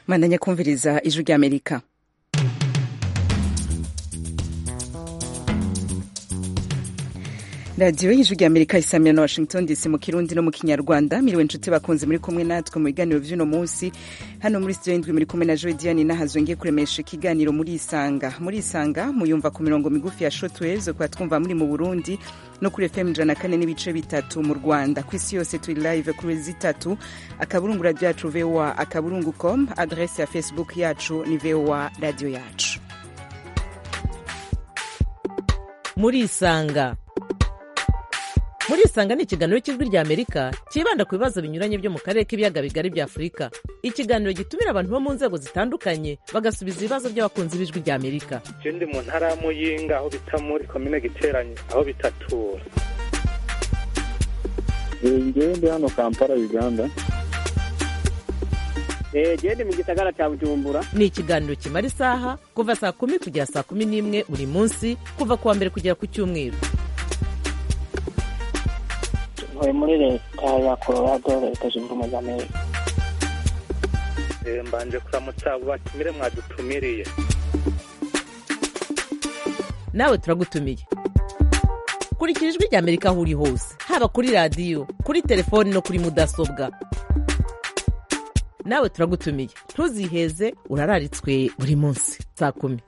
mandanya kumviriza ijwi ry'amerika radiyo y'ijwi ry'amerika isamira na washington dc mu kirundi no mu kinyarwanda miriwe inshuti bakunze muri kumwe natwe mu biganiro vy'uno munsi hano muri studio y'indwi muri kumwe na joy diane nahazwe ngiye kuremesha ikiganiro muri isanga muri isanga muyumva ku mirongo migufi ya shortwaves kuba twumva muri mu burundi no kuri fm ijana na kane n'ibice bitatu mu rwanda ku isi yose turi live kuri zitatu akaburungu radio yacu voa akaburungu com adrese ya facebook yacu ni voa radio yacu muri isanga muri isanga ni ikiganiro cy'ijwi rya amerika cyibanda ku bibazo binyuranye byo mu karere k'ibiyaga bigari bya afurika ikiganiro gitumira abantu bo mu nzego zitandukanye bagasubiza ibibazo by'abakunzi b'ijwi rya amerika je ndi mu ntara ya muyinga aho bita muri komine giteranye aho bitatura ngewe ndi hano kampala uganda gende mu gisagara cya bujumbura ni ikiganiro kimara isaha kuva saa kumi kugera saa kumi n'imwe buri munsi kuva ku wa mbere kugera ku cyumweru ntuye muri leta ya colorado leta zunze ubumwe za amerika Eh, mbanje kuramutsa abo batumire mwadutumiriye nawe turagutumiye kurikira ijwi rya amerika aho uri hose haba kuri radiyo kuri telefoni no kuri mudasobwa nawe turagutumiye ntuziheze urararitswe buri munsi saa kumi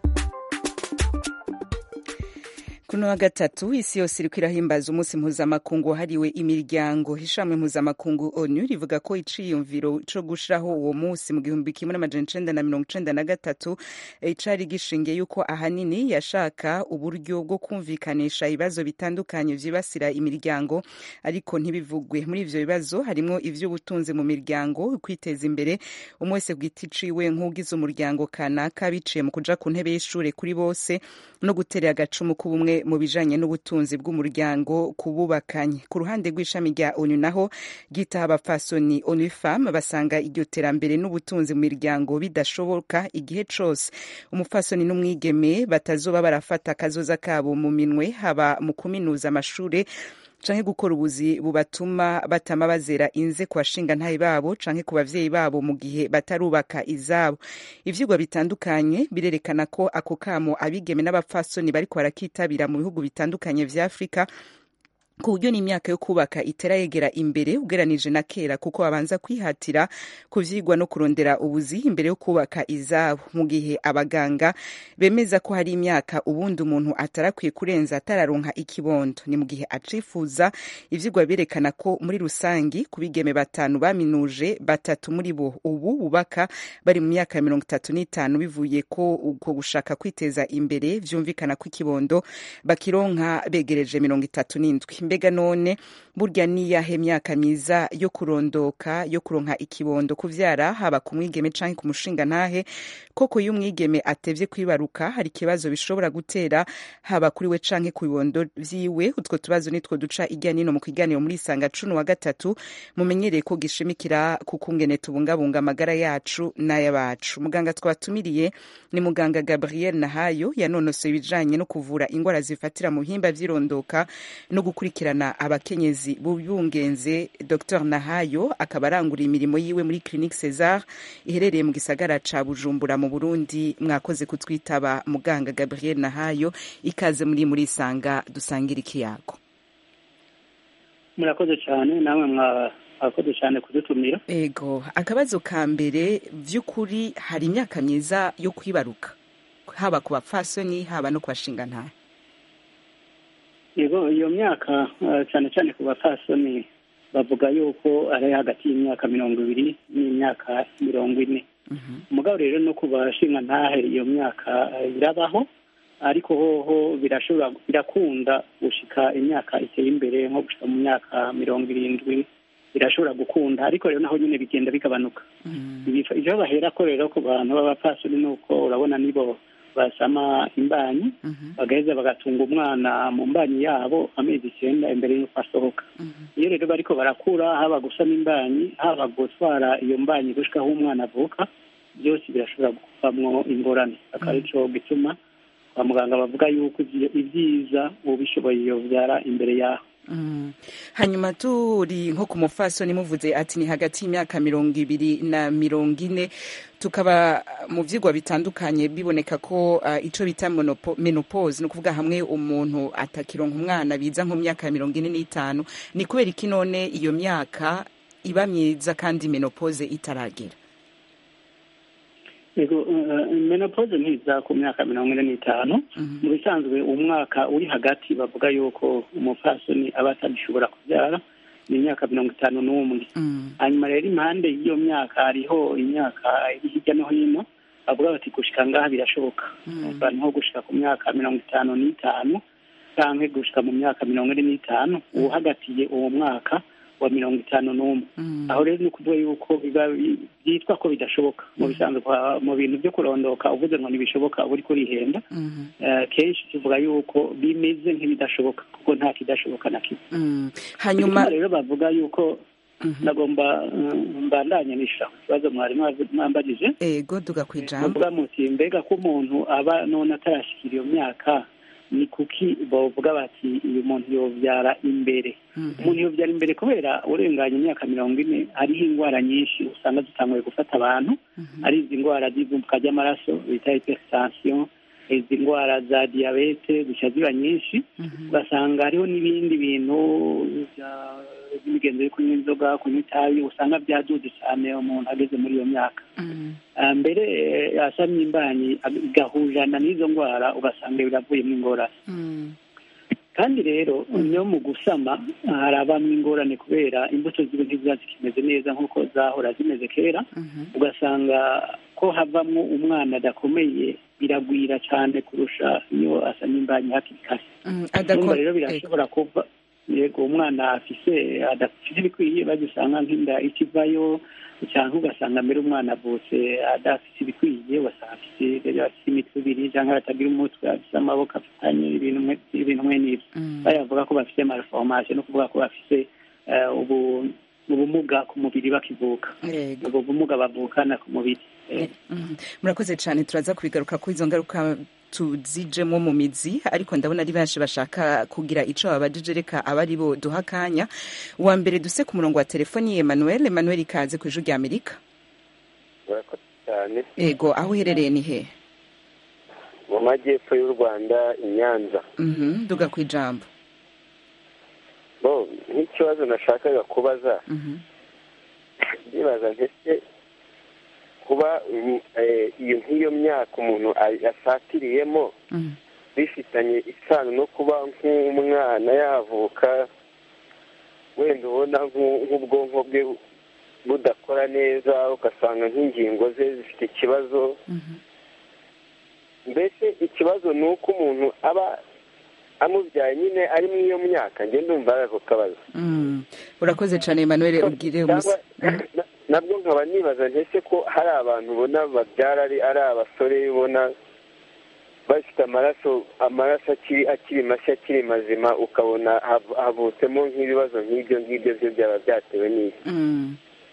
kuno wa gatatu isi yose iriko irahimbaza umunsi mpuzamakungu wahariwe imiryango ishamwe mpuzamakungu onu rivuga ko iciyumviro co gushiraho uwo munsi mu gihumbi kimwe n'amajana icenda na mirongo icenda na gatatu eh, cari gishingiye yuko ahanini yashaka uburyo bwo kumvikanisha ibibazo bitandukanye vyibasira imiryango ariko ntibivugwe muri ivyo bibazo harimwo ivy'ubutunzi mu miryango kwiteza imbere umwe wese ku giti ciwe nk'ugize umuryango kanaka biciye mu kuja ku ntebe y'ishure kuri bose no guterera agacumu k'ubumwe mu bijanye n'ubutunzi bw'umuryango kububakanye ku ruhande rw'ishami rya onu naho ryitaho abapfasoni onu fam basanga iryo terambere n'ubutunzi mu miryango bidashoboka igihe cose umupfasoni n'umwigeme batazoba barafata akazoza kabo mu minwe haba mu kuminuza amashure canke gukora ubuzi bubatuma batama bazera inze ku bashingantahe babo canke ku bavyeyi babo mu gihe batarubaka izabo ivyigwa bitandukanye birerekana ko ako kamo abigeme n'abapfasoni bariko barakitabira mu bihugu bitandukanye vya afurika ku buryo n'imyaka yo kubaka itera yegera imbere ugeranije na kera kuko babanza kwihatira kuvyigwa no kurondera ubuzi imbere yo kubaka izabo mu gihe abaganga bemeza ko hari imyaka ubundi umuntu atarakwiye kurenza atararonka ikibondo ni mu gihe acifuza ivyigwa birerekana ko muri rusangi ku bigeme batanu baminuje batatu muri bo ubu bubaka bari mu myaka ya mirongo itatu n'itanu bivuye ko uko gushaka kwiteza imbere vyumvikana ko ikibondo bakironka begereje mirongo itatu n'indwi mbega none burya niyahe myaka myiza yo kurondoka yo kuronka ikibondo kuvyara haba ku mwigeme canke ku mushinga ntahe koko iyo umwigeme atevye kwibaruka hari ikibazo bishobora gutera haba kuri we canke ku bibondo vyiwe utwo tubazo nitwo duca irya nino mu kiganiro muri isanga cumi wa gatatu mumenyereye ko gishimikira ku kungene tubungabunga amagara yacu n'ay'abacu muganga twatumiriye ni muganga gabriel nahayo yanonosoye ibijanye no kuvura ingwara zifatira mu bihimba vy'irondoka no gukurikirana abakenyezi bubungenze dr nahayo akaba arangura imirimo yiwe muri clinique cesar iherereye mu gisagara ca bujumbura mu burundi mwakoze kutwitaba muganga gabriel nahayo ikaze muri muri isanga dusangira ikiyago murakoze cyane namwe mwakoze cyane kudutumira ego akabazo ka mbere vy'ukuri hari imyaka myiza yo kwibaruka haba ku bapfasoni haba no ku bashingantahe yego iyo myaka eh, cyane cyane ku bapfasoni bavuga yuko ari hagati y'imyaka mirongo ibiri n'imyaka mirongo ine umugabo rero no ku bashingantahe iyo myaka eh, irabaho ariko hoho birashobora birakunda gushika imyaka iteye imbere nko gushika mu myaka mirongo irindwi birashobora gukunda ariko rero naho nyine bigenda bigabanuka Ibifa- ivyo bahera ko rero ku bantu b'abapfasoni ni uko urabona nibo basama imbanyi bagaheza bagatunga umwana mu mbanyi yabo amezi icyenda imbere y'uko asohoka iyo rero bariko barakura haba gusama imbanyi haba gutwara iyo mbanyi gushika aho umwana avuka byose birashobora kuvamwo ingorane akaba arico gituma kwa muganga bavuga yuko ivyo- ivyiza ubishoboye yovyara imbere yaho Mm. hanyuma turi nko ku mufasoni muvuze ati ni hagati y'imyaka mirongo ibiri na mirongo ine tukaba mu vyigwa bitandukanye biboneka ko uh, ico bita monopo- menopause ni ukuvuga hamwe umuntu atakironka umwana biza nko mu myaka ya mirongo ine n'itanu ni kubera iki none iyo myaka iba myiza kandi menopause itaragera yego eh, menopause ntiza ku myaka mirongo ine n'itanu Mhm. mu bisanzwe umwaka uri hagati bavuga yuko umupfasoni aba atagishobora kubyara ni imyaka mirongo itanu n'umwe Mm. hanyuma rero impande y'iyo myaka hariho imyaka iri hirya no hino bavuga bati gushika ngaha birashoboka Mm. abantu nko gushika ku myaka mirongo itanu n'itanu canke gushika mu myaka mirongo ine n'itanu uwuhagatiye uwo mwaka wa mirongo itanu n'umwe Mm. aho rero ni ukuvuga yuko biba bi- byitwa ko bidashoboka mu bisanzwe kwa- mu bintu byo kurondoka uvuze ngo ntibishoboka uba uriko urihenda Mhm. Eh, kenshi tuvuga yuko bimeze nk'ibidashoboka kuko nta kidashoboka na kimwe Mm. hanyuma hanyuma rero bavuga yuko Mhm. nagomba eh, mbandanye nishira ku kibazo mwari mwavu- mwambagije ego duga kwijambo bavuga muti mbega ko umuntu aba none atarashikira iyo myaka ni kuki bavuga bati uyu muntu yovyara imbere Mhm. umuntu yovyara imbere kubera urenganya imyaka mirongo ine hariho indwara nyinshi usanga zitanguye gufata abantu Mhm. ari izi ndwara z'ivumbuka ry'amaraso bita hypertension izi ndwara za diyabete zica ziba nyinshi Mhm. ugasanga hariho n'ibindi bintu bya- by'imigenzo yo kunywa inzoga kunywa itabi usanga byaduze cyane umuntu ageze muri iyo myaka Mhm. Ah, mbere eh, asamye imbanyi ag- igahujana n'izo ndwara ugasanga biravuyemo ingorane Mhm. kandi rero no mu gusama harabamwo ingorane kubera imbuto ziba ntiziba zikimeze neza nk'uko zahora zimeze kera Mhm. ugasanga ko havamwo umwana adakomeye biragwira cyane kurusha iyo asamye imbanyi hakiri kare Mm, urumva adako- rero ego. birashobora kuva yego umwana afise adafite ibikwiye bagisanga nk'inda ikivayo cyangwa ugasanga mbere umwana avutse adafite ibikwiye ugasanga afite rero afite imitwe ibiri cyangwa atagira umutwe afite amaboko afatanye ibintu mwe- ibintu mwe n'ibyo Mm. bayavuga ko bafite malformation no kuvuga ko bafite eh, ubu- ubumuga ku mubiri bakivuka Ego. ubwo bumuga bavukana ku mubiri Eh, Mhm. murakoze cyane turaza kubigaruka kuri izo ngaruka tuzijemo mu mizi ariko ndabona ari benshi bashaka kugira ico babajije reka aba ari bo duha akanya uwa mbere duse ku murongo wa telefoni Emmanuel Emmanuel ikaze ku ijwi rya Amerika murakoze cyane ego aho uherereye ni he mu majyepfo y'u rwanda i nyanza Mhm. duga ku ijambo bo nk'ikibazo nashakaga kubaza Mhm. ndibaza ndetse kuba mm, eh, iyo nk'iyo myaka umuntu a- asatiriyemo Mhm. bifitanye isano no kuba nk'umwana yavuka wenda ubona nk'u- nk'ubwonko bwe budakora neza ugasanga nk'ingingo ze zifite ikibazo Mhm. mbese ikibazo ni uko umuntu aba amubyaye nyine ari muri iyo myaka njye ndumva ari ako kabazo Mm. urakoze cyane Emmanuel ubwire cyangwa umusa Mhm. na- nabwo nkaba nibaza ntese ko hari abantu ubona babyara ari ari abasore ubona bafite amaraso amaraso akiri akiri mashya akiri mazima ukabona hav- havutsemo nk'ibibazo nk'ibyo ngibyo byo byaba byatewe n'iki Mm.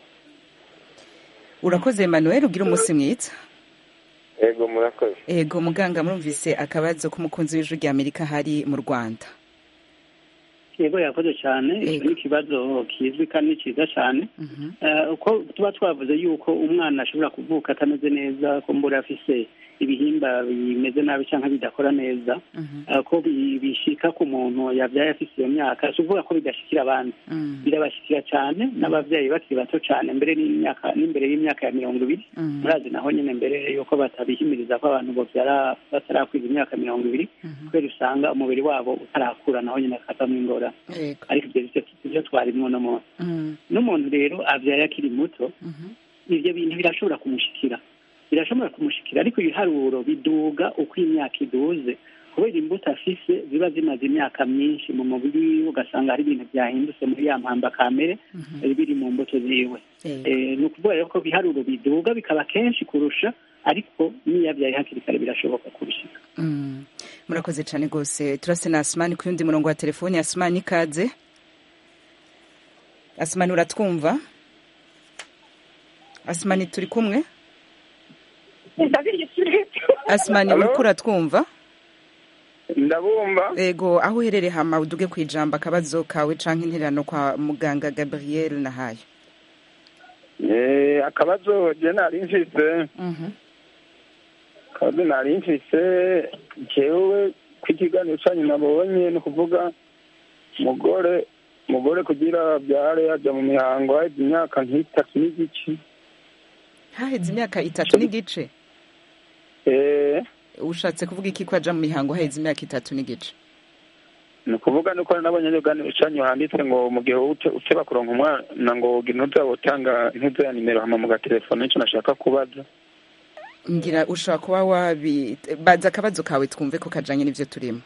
urakoze Emmanuel ubwire umunsi mwiza yego murakoze ego muganga murumvise akabazo k'umukunzi w'ijwi rya Amerika hari mu Rwanda yego yakoze cyane icyo Yego. ni ikibazo kizwi kandi ni cyiza cyane Mhm. Eh, uko tuba twavuze yuko umwana ashobora kuvuka atameze neza ko mbura afise ibihimba bimeze nabi cyangwa bidakora neza Mhm. eh, ko bi- bishika ku muntu yabyaye afise iyo myaka si ukuvuga ko bidashikira abandi Mm. birabashikira cyane n'ababyeyi bakiri bato cyane mbere n'imyaka n'imbere y'imyaka ya mirongo ibiri Mm. murazi naho nyine mbere yuko batabihimiriza ko abantu babyara batarakwiza imyaka mirongo ibiri Mhm. kubera usanga umubiri wabo utarakura naho nyine akavamo ingorane Ego. ariko ibyo byo ibyo twarimwo no muntu Mm. n'umuntu rero abyaye akiri muto Mhm. ibyo bintu birashobora kumushikira birashobora kumushikira ariko ibiharuro biduga uko imyaka iduze kubera imbuto afise ziba zimaze imyaka myinshi mu mubiri wiwe ugasanga hari ibintu byahindutse muri ya mpamba kamere Mhm. biri mu mbuto ziwe Ego. Eh, ni ukuvuga rero ko ibiharuro biduga bikaba kenshi kurusha ariko n'iyo abyaye hakiri kare birashoboka kubishika Mm. murakoze cyane rwose turase na Asmani ku yundi murongo wa telefoni Asmani ikaze Asmani uratwumva Asmani turi kumwe Asmani Hello? uriko uratwumva ndabumva ego aho uherereye hama uduge ku ijambo akabazo kawe canke intererano kwa muganga gabriel nahayo Eh, akabazo je nari mfise akabazo nari mfise jewe ku ikiganiro canyu nabonye ni ukuvuga umugore umugore kugira abyare yaja mu mihango haheze imyaka nk'itatu n'igice haheze imyaka itatu n'igice Eh, ushatse kuvuga iki ko aja mu mihango haheze imyaka itatu n'igice ni ukuvuga nuko nabonye ibiganiro canyu handitse ngo mu gihe ute- uteba kuronka umwana ngo ntuza utanga ntuza ya nimero hama mu gatelefone nico nashaka kubaza ngira ushobora kuba wabi baza akabazo kawe twumve ko kajanye n'ivyo turimo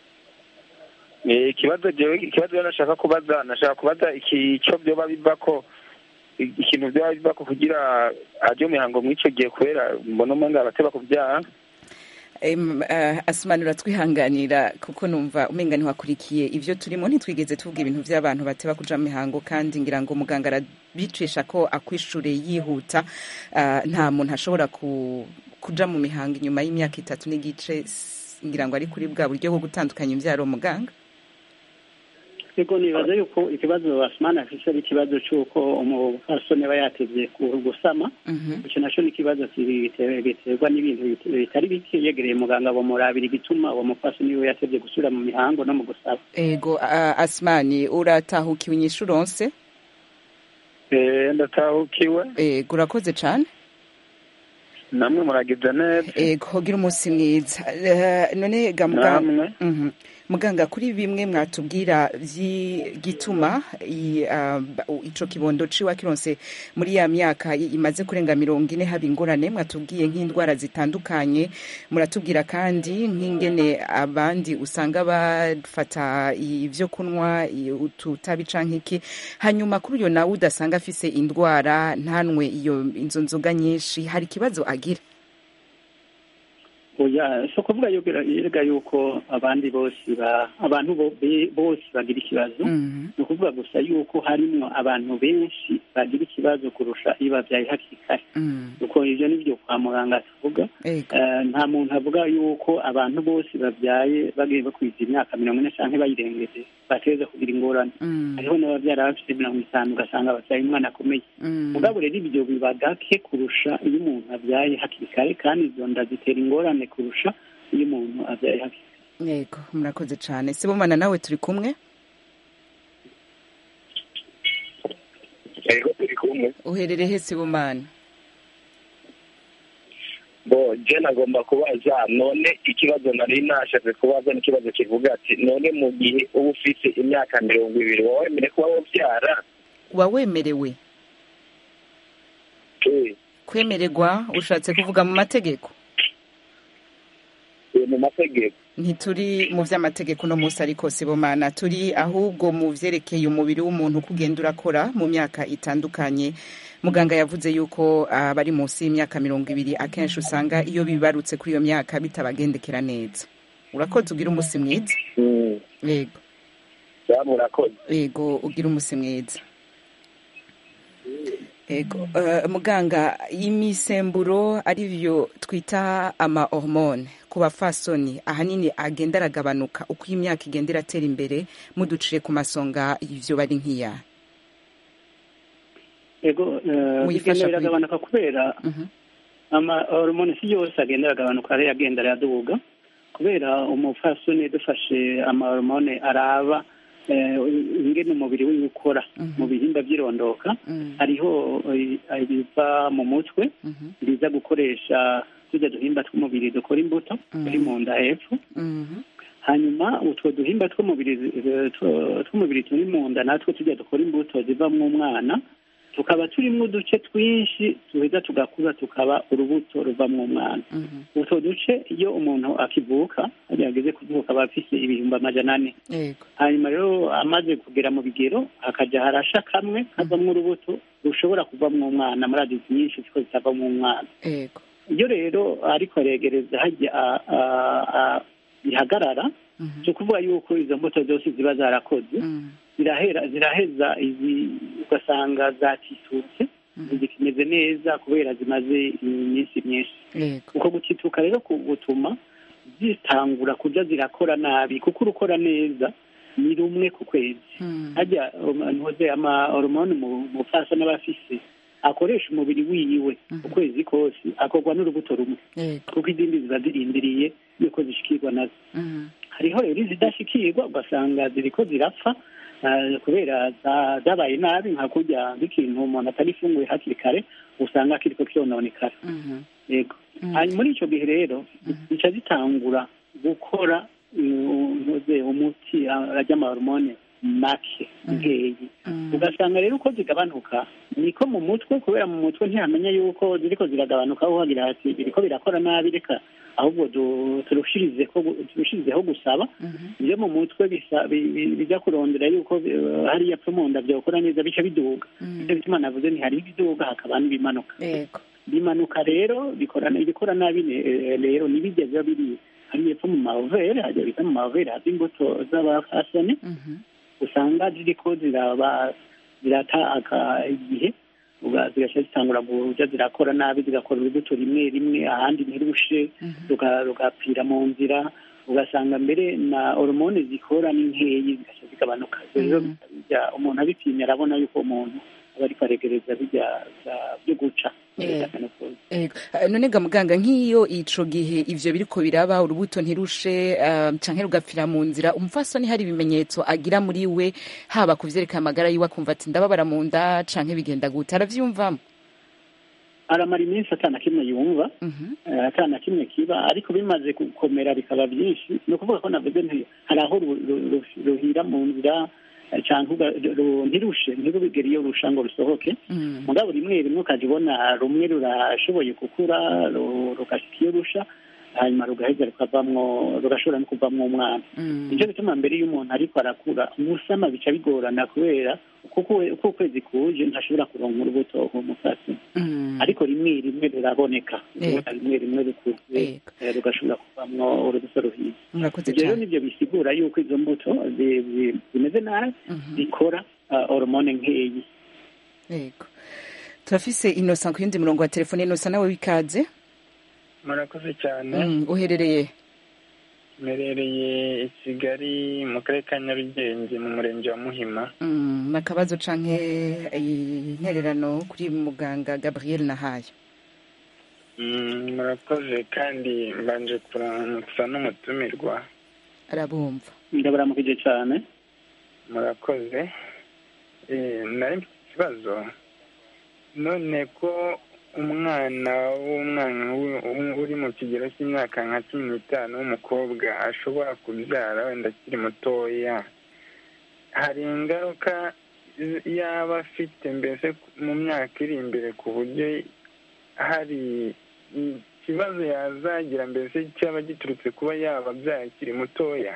Eh, ikibazo jewe ikibazo rero nashaka kubaza nashaka kubaza iki ico vyoba bivako i- ikintu vyoba bivako kugira aje mu mihango mw'ico gihe kubera mbona umenga abateba kuvyara Em, uh, asimanura twihanganira kuko numva umenga ntiwakurikiye ivyo turimo ntitwigeze tuvuga ibintu vy'abantu bateba kuja mu mihango kandi ngira ngo muganga arabicisha ko akwishure yihuta uh, nta muntu ashobora ku, kuja mu mihango inyuma y'imyaka itatu n'igice s- ngira ngo ari kuri bwa buryo bwo gutandukanya imvyaro muganga ego nibaza yuko ikibazo asumani afise ari ikibazo c'uko umupfasoni aba yatevye ku- gusama ico naco ni ikibazo kiri- bite- biterwa n'ibintu bit- bitari bike yegereye muganga bamurabira igituma uwo mupfasoni wiwe yatevye gusubira mu mihango no mu gusaba ego uh, asmani uratahukiwe inyishu uronse Eh, ndatahukiwe ego urakoze cane namwe muragize neza ego gira umunsi mwiza Eh, none ga muganga namwe Mhm. muganga kuri bimwe mwatubwira vy'igituma i- ah, ba- u- ico kibondo ciwa kironse muri ya myaka i- imaze kurenga mirongo ine haba ingorane mwatubwiye nk'indwara zitandukanye muratubwira kandi nk'ingene abandi usanga bafata ivyo kunwa i- ututabi canke iki hanyuma kuri uyo nawe udasanga afise indwara ntanwe iyo inzo nzoga nyinshi hari ikibazo agira oya si ukuvuga yuko yerega yuko abandi bose ba abantu bo- be- bose bagira ikibazo ni ukuvuga gusa yuko harimwo abantu benshi bagira ikibazo kurusha iyo babyaye hakiri kare kuko ivyo nivyo kwa muganga tuvuga Eh, nta muntu avuga yuko abantu bose babyaye bagiye bakwiza imyaka mirongo ine canke bayirengeje bateza kugira ingorane hariho n'ababyara bafite mirongo itanu ugasanga babyaye umwana akomeye mugabo rero ibyo biba gake kurusha iyo umuntu abyaye hakiri kare kandi izo nda zitera ingorane kurusha iyo umuntu abyaye hakiri yego murakoze cane sibomana nawe turi kumwe yego turi kumwe uherereye he sibomana bo je nagomba kubaza none ikibazo nari nashatse kubaza n'ikibazo kivuga ati none mu gihe uba ufise imyaka mirongo ibiri wowe wemere kuba wovyara wawemerewe kwemererwa ushatse kuvuga mu mategeko mu mategeko ntituri mu vy'amategeko uno munsi ariko sibomana turi ahubwo mu vyerekeye umubiri w'umuntu uko ugenda urakora mu myaka itandukanye muganga yavuze yuko abari munsi y'imyaka mirongo ibiri akenshi usanga iyo bibarutse kuri iyo myaka bitabagendekera neza urakoze ugira umunsi mwiza yego murakoze yego ugira umunsi mwiza Ego, uh, muganga imisemburo arivyo twita ama hormone ku bafasoni ahanini agenda aragabanuka uko imyaka igenda iratera imbere muduciye ku masonga ivyo bari nk'iya ego eh, Muyifasha bigenda kuri- biragabanuka kubera ama hormone si yose agenda aragabanuka ari agenda araduga kubera umupfasoni dufashe ama hormone araba eh, ingene umubiri wiwe ukora mu bihimba by'irondoka hariho eh, ibiva mu mutwe biza gukoresha tujya duhimba tw'umubiri dukora imbuto turi mu nda hepfo hanyuma utwo duhimba tw'umubiri eh, two- tw'umubiri turi mu nda natwo tujya dukora imbuto zivamwo umwana tukaba turimo uduce twinshi tuheza tugakura tukaba urubuto ruvamwo umwana utwo duce iyo umuntu akivuka hariya ageze kuvuka aba afise ibihumbi amajana ane yego hanyuma rero amaze kugera mu bigero hakaja harasha kamwe kavamwo urubuto rushobora kuvamwo umwana muri adizi nyinshi ziko zitavamwo umwana yego iyo rero ariko aregereza hajya a- a- a- bihagarara si ukuvuga yuko izo mbuto zose ziba zarakoze zirahera ziraheza izi ugasanga zatitutse zikimeze neza kubera zimaze iminsi myinshi yego uko gutituka rero ku- gutuma zitangura kuja zirakora nabi kuko urukora neza ni rumwe ku kwezi hajya ntuze ama hormone mu mufasa n'abafise akoresha umubiri wiwe ukwezi kose akorwa n'urubuto rumwe kuko izindi ziba zirindiriye yuko zishikirwa nazo hariho rero izidashikirwa ugasanga ziriko zirapfa ah, kubera za- zabaye nabi nka kurya nk'ikintu umuntu atarifunguye hakiri kare usanga kiriko kyononekara yego hanyuma muri ico gihe rero zica zitangura gukora mm, ntuze umuti arya amahormone make nkeyi ugasanga rero uko zigabanuka niko mu mutwe kubera mu mutwe ntihamenya yuko ziriko ziragabanuka aho hagira hati biriko birakora nabi reka ahubwo du- turushirizeho gu- turushirizeho gusaba iyo mu mutwe bisa- bi- bi- bijya kurondera yuko eh, hariya pfa mu nda byakora neza bica biduga nicyo bituma navuze nti hari ibiduga hakaba n'ibimanuka yego bimanuka rero bikora ibikora nabi ne- eh, rero ntibijya biba biri hariya epfo mu mavere hajya bita mu mavere hava imbuto z'abafasoni usanga ziriko ziraba zirata aka igihe uga- zigaca zitangura kuja zirakora nabi zigakora urubuto rimwe rimwe ahandi ntirushe ruga- rugapfira mu nzira ugasanga mbere na hormone zikora ni nkeyi zigaca zigabanuka rero bijya umuntu abipimye arabona yuko umuntu aba ariko aregereza bijya bya- byo guca Eh. Ego. Eh, none ga muganga nk'iyo ico gihe ivyo biriko biraba urubuto ntirushe uh, canke rugapfira mu nzira umufasoni hari ibimenyetso agira muri we haba kuvyerekana amagara yiwe akumva ati ndababara mu nda canke bigenda gute aravyumvamo aramara iminsi atana kimwe yumva eh, atana kimwe kiba ariko bimaze gukomera bikaba byinshi ni ukuvuga ko navuze nti hari aho ru- ru- ru- ruhira mu nzira eh, canke uga- ru- ntirushe ntirubigere iyo rusha ngo rusohoke mugabo rimwe rimwe ukajya ubona rumwe rurashoboye gukura ru- rugashika iyo rusha hanyuma rugaheza rukavamwo rugashobora no kuvamwo umwana nicyo bituma mbere y'umuntu ariko arakura gusama bica bigorana kubera kuko we- uko ukwezi kuje ntashobora kuronka urubuto umusatsi ariko rimwe rimwe ruraboneka Yego. rimwe rimwe rukuze eh, rugashobora kuvamwo urubuto ruhiye murakoze ibyo rero cane nibyo bisigura yuko izo mbuto zi- zi- zimeze nabi zikora ah, hormone nkeyi yego turafise innocent ku yindi murongo wa telefone innocent nawe wikaze murakoze cyane Mm, uherereye mperereye i kigali mu karere ka nyarugenge mu murenge wa muhima Mm, nakabazo canke eh, intererano kuri muganga gabriel nahayo Mm, murakoze kandi mbanje kuramutsa n'umutumirwa arabumva ndabaramukije cyane murakoze Eh, nari mfite ikibazo none ko umwana w'umwana wu- wu- uri mu kigero cy'imyaka nka cumi n'itanu w'umukobwa ashobora kubyara wenda akiri mutoya hari ingaruka z- yaba afite mbese mu myaka iri imbere ku buryo hari ikibazo yazagira mbese cyaba giturutse kuba yaba abyaye akiri mutoya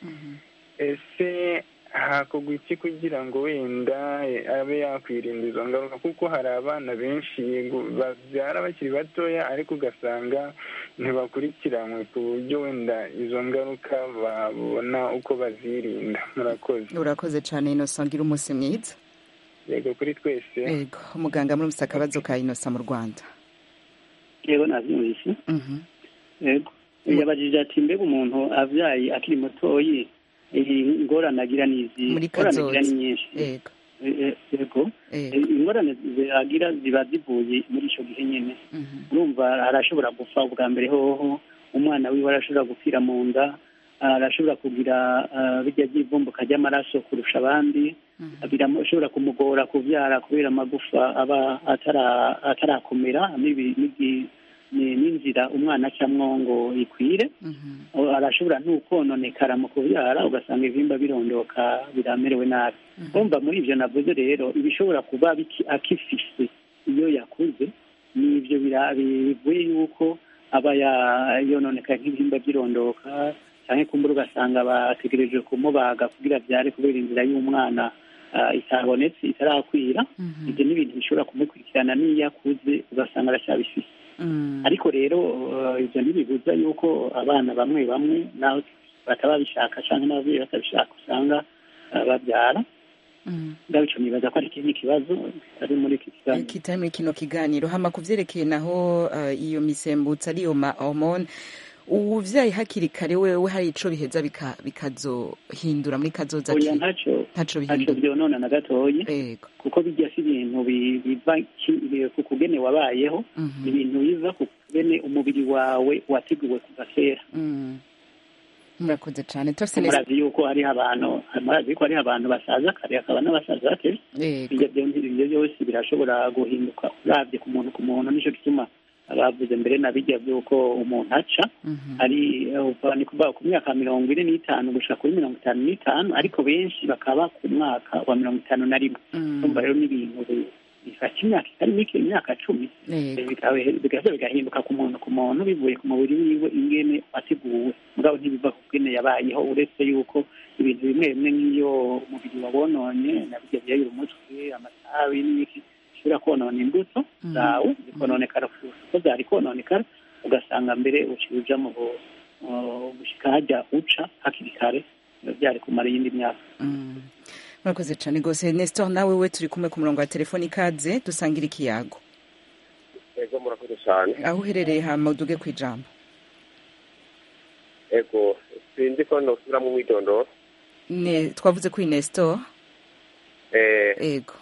ese hakorwa iki kugira ngo wenda eh, abe yakwirinda izo ngaruka kuko hari abana benshi yego babyara bakiri batoya ariko ugasanga ntibakurikiranwe ku buryo wenda izo ngaruka babona uko bazirinda murakoze urakoze cane innocent gira umunsi mwiza yego kuri twese yego umuganga muri mufise akabazo ka innocent mu rwanda yego nabyumvise yego yabajije ati mbega umuntu abyaye akiri mutoyi iyi ngorane agira ni izi muri ingorane agira ni kazoza nyinshi yego Eh, eh, yego Yego. Eh, ingorane agira ziba zivuye muri icyo gihe nyine urumva arashobora gupfa ubwa mbere hoho umwana wiwe arashobora gupfira mu nda arashobora kugira ah, bijya by'ivumbuka ry'amaraso kurusha abandi birashobora kumugora kubyara kubera amagufa aba atara- atarakomera n'ibi- n'ibi- ni- n'inzira umwana acamwo ngo ikwire O- arashobora ntukononekara mu kubyara ugasanga ibihimba birondoka biramerewe nabi urumva muri ibyo navuze rero ibishobora kuba biki- akifise iyo yakuze ni ibyo bira- bivuye yuko aba ya- yononekaye nk'ibihimba by'irondoka cyangwa kumbura ugasanga bategereje kumubaga kugira abyare kubera inzira y'umwana ah, itabonetse itarakwira ibyo ni ibintu bishobora kumukurikirana n'iyo akuze ugasanga aracyabifise ariko rero eh, ibyo ntibibuza yuko abana bamwe bamwe naho bataba babishaka cyangwa n'ababyeyi batabishaka usanga eh, babyara ndabico nibaza ko ari ikindi kibazo ari muri iki kiganiro kitari muri kino kiganiro hama ku vyerekeye naho uh, iyo misembutso ariyo ma hormone ubuvyaye hakiri kare wewe hari ico biheza bika- bikazohindura muri kazoza oya ki ntaco ntaco ntaco bihindura vyonona na gatoyi yego kuko bijya si ibintu bi- biva ki- ku kugene wabayeho Mhm. ni ibintu biva ku kugene umubiri wawe wateguwe kuva kera Mm. murakoze cane turafise neza murazi yuko hariho abantu murazi yuko hariho abantu basaza kare hakaba n'abasaza batevye yego ibyo byo- ibyo byose birashobora guhinduka uravye ku muntu ku muntu nico gituma bavuze mbere na bijya by'uko umuntu aca Mhm. ari uva ni kuvuga ku myaka mirongo ine n'itanu gushika kuri mirongo itanu n'itanu ariko benshi bakaba ku mwaka wa mirongo itanu na rimwe Mm. urumva rero n'ibintu bi- bifata imyaka itari mike imyaka cumi yego bikaba- bigaheza bigahinduka ku muntu ku muntu bivuye ku mubiri wiwe ingene wateguwe mugabo ntibiva ku bwene yabayeho uretse yuko ibintu bimwe bimwe nk'iyo umubiri wabononye na bijya byayura umutwe amatabi n'ibiki bishobora konona imbuto Mhm. zawe zikononekara kurusha uko zari kononekara ugasanga mbere uciye uja mu bu- mu gushika hajya uca hakiri kare biba byari kumara iyindi myaka Mm. murakoze cane gose nestor nawe we turi kumwe ku murongo wa telefoni ikaze dusangira ikiyago ego murakoze cyane aho uherereye hama uduge kw'ijambo ego sinzi ko nosubiramo umwidondoro ne twavuze kuri nestor eh, yego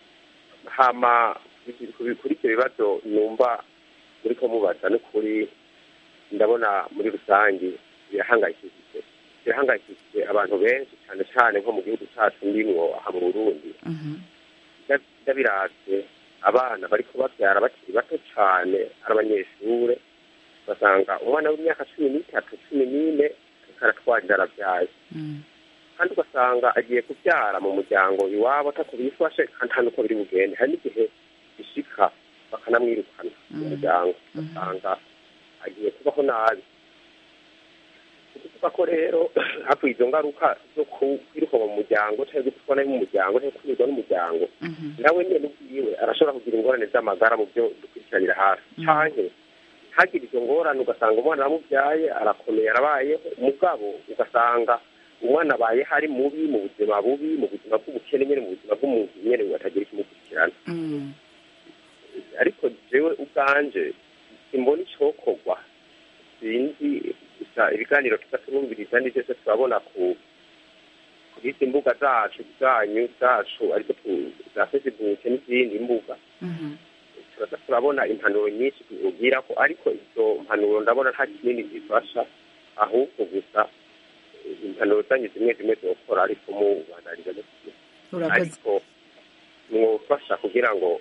hama kuri kuri ibyo bibazo numva muri ko mubaza n'ukuri ndabona muri rusange birahangayikishije birahangayikishije abantu benshi cyane cyane nko mu gihugu cyacu ndimwo aha mu burundi Mhm. ndabiratse abana bari kubabyara bakiri bato cyane ari abanyeshure ugasanga umwana w'imyaka cumi n'itatu cumi n'ine ariko aratwarira arabyaye Mm. kandi ugasanga agiye kubyara mu muryango iwabo atako bifashe kandi nta nuko biri bugende hari n'igihe bishika bakanamwirukana mu Mm. muryango Mhm. ugasanga agiye kubaho nabi ukuvuga ko rero hafi izo ngaruka zo ku- kwiruka mu muryango cyangwa gutwa nabi mu muryango cyangwa kwirwa n'umuryango Mhm. nawe nyine ubwiwe arashobora kugira ingorane z'amagara mu byo dukurikiranira hafi canke ntagire izo ngorane ugasanga umwana wamubyaye arakomeye arabayeho mugabo ugasanga umwana abaye hari mubi mu buzima bubi mu buzima bw'ubukene nyine mu buzima bw'umuntu nyine batagira ikimukurikirana Mm. ariko jewe ubwanje simbona icokorwa sinzi gusa ibiganiro tuza turumviriza ni byose turabona ku kuri izi mbuga zacu zanyu zacu ariko tu- za facebook n'izindi mbuga Mhm. turaza turabona impanuro nyinshi ubwira ko ariko izo mpanuro ndabona nta kinini zifasha ahubwo gusa eh, impanuro zanyu zimwe zimwe zokora ariko mubanariza urakoze ariko mwofasha kugira ngo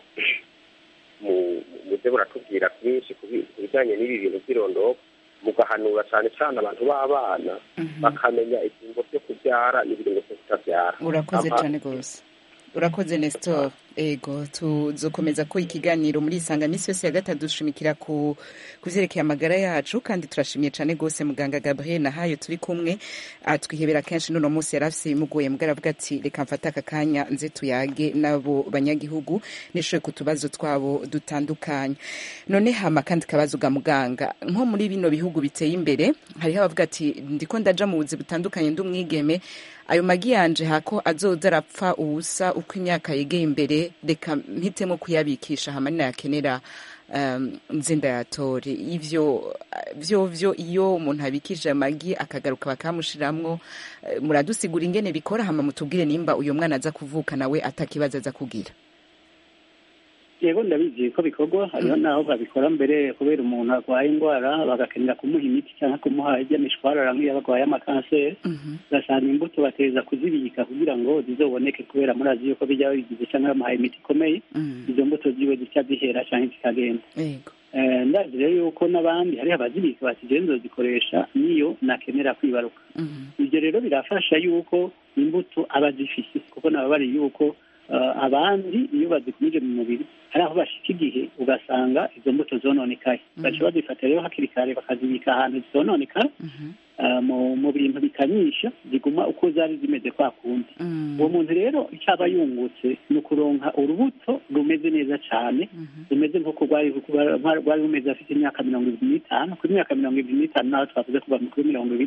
mu- muze muratubwira byinshi ku bi- ku bijyanye n'ibi bintu by'irondoko mugahanura cyane cyane abantu b'abana Mhm. bakamenya ibyungo byo kubyara n'ibiringo byo kutabyara urakoze Ama- cane gose urakoze nestor ego tuzokomeza ko ikiganiro muri isanga misi yose ya gatatu dushimikira ku ku vyerekeye amagara yacu kandi turashimiye cane gose muganga gabriel nahayo turi kumwe atwihebera kenshi n'uno munsi yari afise ibimugoye mugara avuga ati reka mfate aka kanya nze tuyage n'abo banyagihugu nishoye ku tubazo twabo dutandukanye none hama kandi kabazo ga muganga nko muri bino bihugu biteye imbere hariho abavuga ati ndiko ndaja mu buzi butandukanye ndi umwigeme ayo magi yanje hako azoza arapfa ubusa uko imyaka yegeye imbere reka mpitemo kuyabikisha hama ninayakenera um, nze ndayatore ivyo vyo vyo iyo umuntu abikije amagi akagaruka bakamushiramwo eh, muradusigura ingene bikora hama mutubwire nimba uyo mwana aza kuvuka nawe atakibazo aza kugira yego ndabizi ko bikorwa hariho n'aho babikora mbere kubera umuntu arwaye indwara bagakenera kumuha imiti cyangwa kumuha iby'amishwarara nk'iyo barwaye amakanseri ugasanga imbuto bateza kuzibika kugira ngo zizoboneke kubera murazi yuko bijya bigize cyangwa bamuhaye imiti ikomeye izo mbuto ziwe zica zihera cyangwa zikagenda yego Eh, ndazi rero yuko n'abandi hariho abazibika bati jewe nzozikoresha niyo nakenera kwibaruka ibyo rero birafasha yuko imbuto aba zifise kuko naba bari yuko eh, abandi iyo bazikumije mu mubiri hari aho bashika igihe ugasanga izo mbuto zononekaye baca bazifata rero hakiri kare bakazibika ahantu zononekara eh, mu mu bintu bikanyisha ziguma uko zari zimeze kwa kundi uwo muntu rero icyo aba yungutse ni ukuronka urubuto rumeze neza cyane rumeze nk'uko rwari rwari rumeze afite imyaka mirongo ibiri n'itanu kuri myaka mirongo ibiri n'itanu naho twavuze kuva kuri mirongo ibiri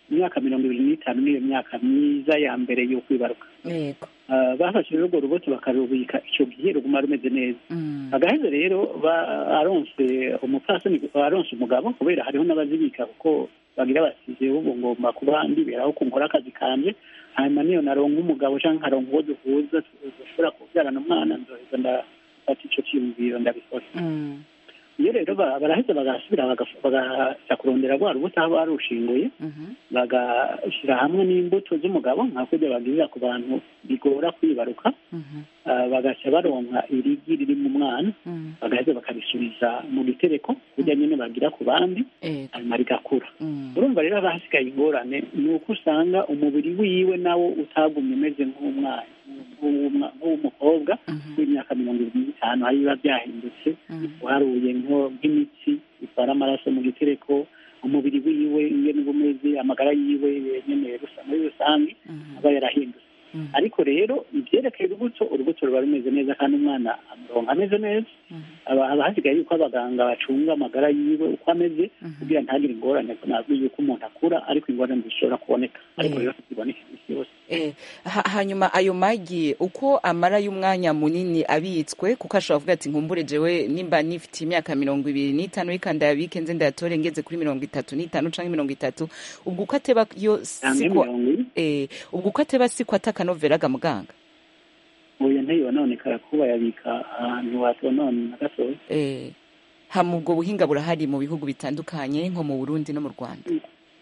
imyaka mirongo ibiri n'itanu niyo myaka myiza ya mbere yo kwibaruka yego Ah, bafashe rero urwo rubuto bakarubika icyo gihe ruguma rumeze neza agaheze rero ba- aronse umupfasoni aronse umugabo kubera hariho n'abazibika kuko bagira basize ubu ngomba kuba ndiberaho ko nkora akazi kanje hanyuma niyo naronka umugabo cyangwa nkaronka uwo duhuza dushobora kubyarana umwana nzoheza ndafata icyo cyiyumviro ndabikora iyo rero ba- baraheza bagasubira bagaf- bagaja kurondera rwa rubuto aho barushinguye bagashyira hamwe n'imbuto z'umugabo nka kurya bagirira ku bantu bigora kwibaruka Ah, bagaca baronka irigi riri mu mwana bagaheza bakarisubiza mu gitereko kurya nyine bagira ku bandi hanyuma rigakura urumva rero haba hasigaye ingorane ni uko usanga umubiri wiwe nawo utagumye umeze nk'umwana nk'uw'umwa- nk'uw'umukobwa w'imyaka mirongo irindwi n'itanu aho biba byahindutse uharuye nko- nk'imitsi itwara amaraso mu gitereko umubiri wiwe ingene uba umeze amagara yiwe nyene rusa muri rusange aba yarahindutse ariko rero ibyerekeye urubuto urubuto ruba rumeze neza kandi umwana amuronka ameze neza aba haba hasigaye yuko abaganga bacunga amagara yiwe uko ameze kugira ntagire ingorane ntabwo yuko umuntu akura ariko ingorane zishobora kuboneka ariko Eh. rero ziboneka iminsi yose Eh, ha- hanyuma ayo magi uko amara y'umwanya munini abitswe kuko ashobora kuvuga ati nkumbure jewe nimba nifite imyaka mirongo ibiri n'itanu reka ndayabike nze ndayatore ngeze kuri mirongo itatu n'itanu canke mirongo itatu ubwo uko ateba yo Canke siko mirongo ine. eh, ubwo uko ateba siko atakanoveraga muganga uyu ntiyononekara kuba yabika ahantu hatonona na gatoya eh, hama ubwo buhinga burahari mu bihugu bitandukanye nko mu burundi no mu rwanda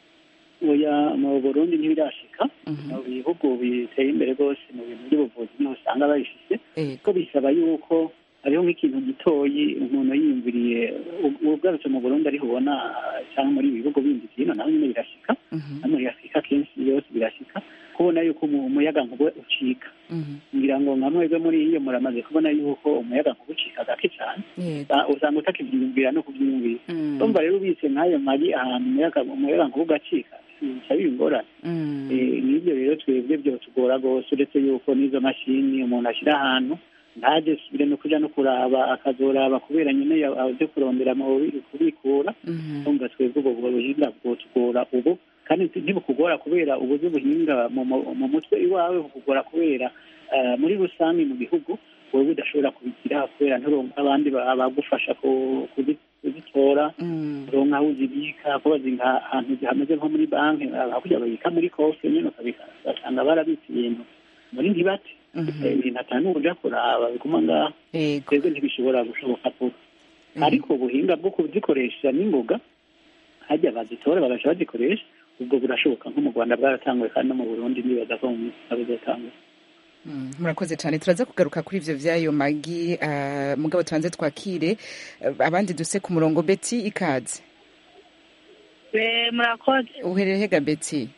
oya mu burundi ntibirashika mu bihugu biteye imbere rwose mu bintu by'ubuvuzi niho usanga babifise ko bisaba yuko hariho nk'ikintu gitoyi umuntu yiyumviriye u- ugarutse mu burundi ariho ubona cyangwa muri ibi bihugu bindi byino naho nyine birashika no muri afurika kenshi yose birashika kubona yuko umu- umuyaga nkuba ucika ngira ngo nka mwebwe muri iyo muramaze kubona yuko umuyaga nkuba ucika gake cyane Ah, usanga utakibyiyumvira no kubyiyumvira urumva rero ubitse nk'ayo magi ahantu umuyaga umuyaga nkuba ugacika bica biba ingorane Eh, n'ibyo rero twebwe byotugora rwose uretse yuko n'izo mashini umuntu ashyira ahantu ntaje subire no kuja no kuraba akazoraba kubera nyine ya- aje kurondera mu bubi- kubikura urumva twebwe ubwo buhinga bwotugora ubu kandi ntibukugora kubera ubuzi buhinga mu mu- mu mutwe iwawe bukugora kubera eh, muri rusange mu gihugu wowe udashobora kubigira kubera nturonka abandi ba- bagufasha ku- kuzi- kuzitora uronka aho uzibika kuba ziri nka- ahantu hameze nko muri banki hakurya babika muri kofe nyine ukabika ugasanga barabitse ibintu muri ntibate Eh, ibintu atanu uja kuraba biguma ngaho twebwe ntibishobora gushoboka vuba ariko ubuhinga bwo kuzikoresha n'ingoga hajya bazitora bagaca bazikoresha ubwo burashoboka nko mu rwanda bwaratanguye kandi no mu burundi nibaza ko mu minsi itaha bizatangura Mm, murakoze cyane turaza kugaruka kuri ivyo vy'ayo magi ah, mugabo tubanze twakire eh, abandi duse ku murongo beti ikaze Eh, murakoze uherereye hega beti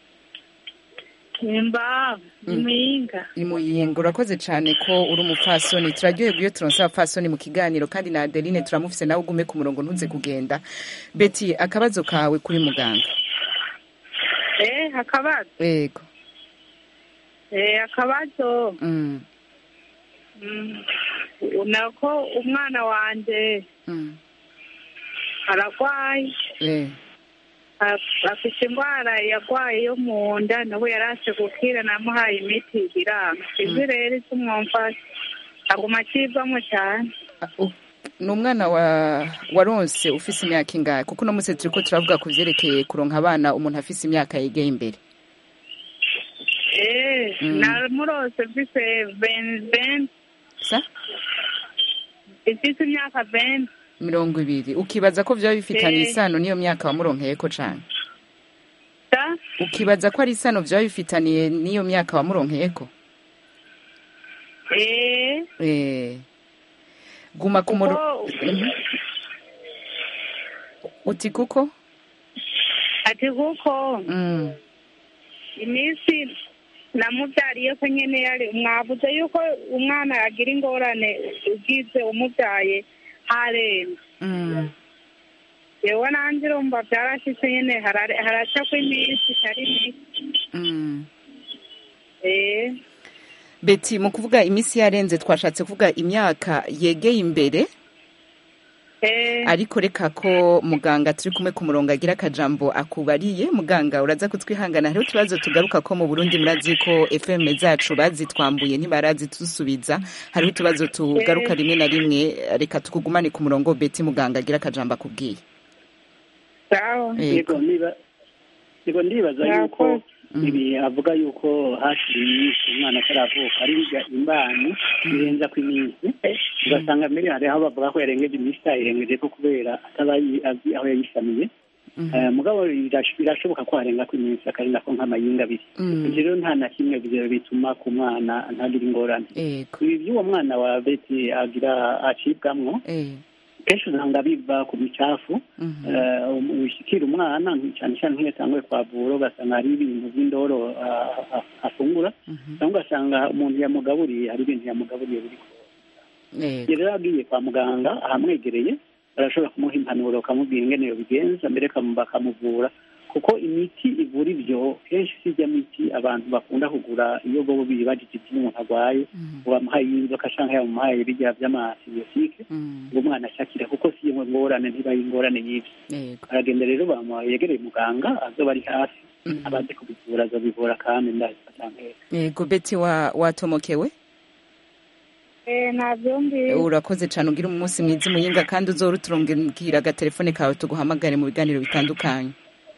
nimba ni Mm. muyinga ni muyinga urakoze cyane ko uri umupfasoni turaryoherwa iyo turonse abapfasoni mu kiganiro kandi na adeline turamufise nawe ugume ku murongo ntuze kugenda beti akabazo kawe kuri muganga eh akabazo yego eh akabazo mm. mm, nako umwana wanje Mm. aragwaye Eh. af- afite indwara yagwaye yo mu nda nawe yarase gukira namuhaye imiti biranga izi rero icyo mwumfasha aguma akivamo cyane ni umwana wa waronse ufise imyaka ingahe kuko uno munsi turiko turavuga ku vyerekeye kuronka abana umuntu afise imyaka yegeye imbere eh Mm. namurose mfise ben sa ifise imyaka ben mirongo ibiri ukibaza ko vyaba bifitanye Eh. isano n'iyo myaka wamuronkeyeko cane da ukibaza ko ari isano vyaba bifitaniye n'iyo myaka wamuronkeyeko eh Eh. guma ku muro kuko Mhm. uti kuko ati kuko Mm. iminsi namubyariye ko nyine yari mwavuze yuko umwana agira ingorane ugize umubyaye harenze Mm. yewe nanjye urumva byarashyitse nyine harare- haraca ko iminsi itari mike Mm. eh beti mu kuvuga iminsi yarenze twashatse kuvuga imyaka yegeye imbere ariko reka ko muganga turi kumwe ku murongo agira akajambo akubariye muganga uraza kutwihangana hariho utubazo tugaruka ko mu burundi murazi ko fm zacu bazitwambuye ntibarazidusubiza hariho utubazo tugaruka rimwe na rimwe reka tukugumane ku murongo beti muganga agira akajambo akubwiye yego niba yego ndibaza yuko ibi avuga yuko hakiri iminsi umwana ataravuka ari bijya imbanyi birenza ku iminsi ugasanga mbere hariho bavuga ko yarengeje iminsi itayirengeje ko kubera ataba azi aho yayisamiye mugabo birashoboka ko harenga ku iminsi akarenga ko nk'amayinga abiri ibyo rero nta na kimwe bituma ku mwana ntagire ingorane ibi by'uwo mwana wa beti agira acibwamwo kenshi usanga biva ku micafu wishyikira umwana cyane cyane nk'iyo atanguye kwavura ugasanga hari ibintu by'indoro afungura cyangwa ugasanga umuntu yamugaburiye hari ibintu yamugaburiye biri kuba rero agiye kwa muganga ahamwegereye barashobora kumuha impanuro bakamubwira ingene iyo bigenza mbere bakamuvura kuko imiti ivura ibyo kenshi si ijya miti abantu bakunda kugura iyo bo bibajije ibyo umuntu arwaye ngo bamuhaye inzoka cyangwa yamuhaye bijya by'amasibiyotike ngo umwana ashakire kuko si iyo ngorane ntibaye ingorane nyinshi aragenda rero yegereye muganga azoba ari hafi abazi kubivura azabivura kandi ndazifatangera yego beti watomokewe urakoze cyane ugira umunsi mwiza umuyinga kandi uzora uturungikira agatelefone kawe tuguhamagare mu biganiro bitandukanye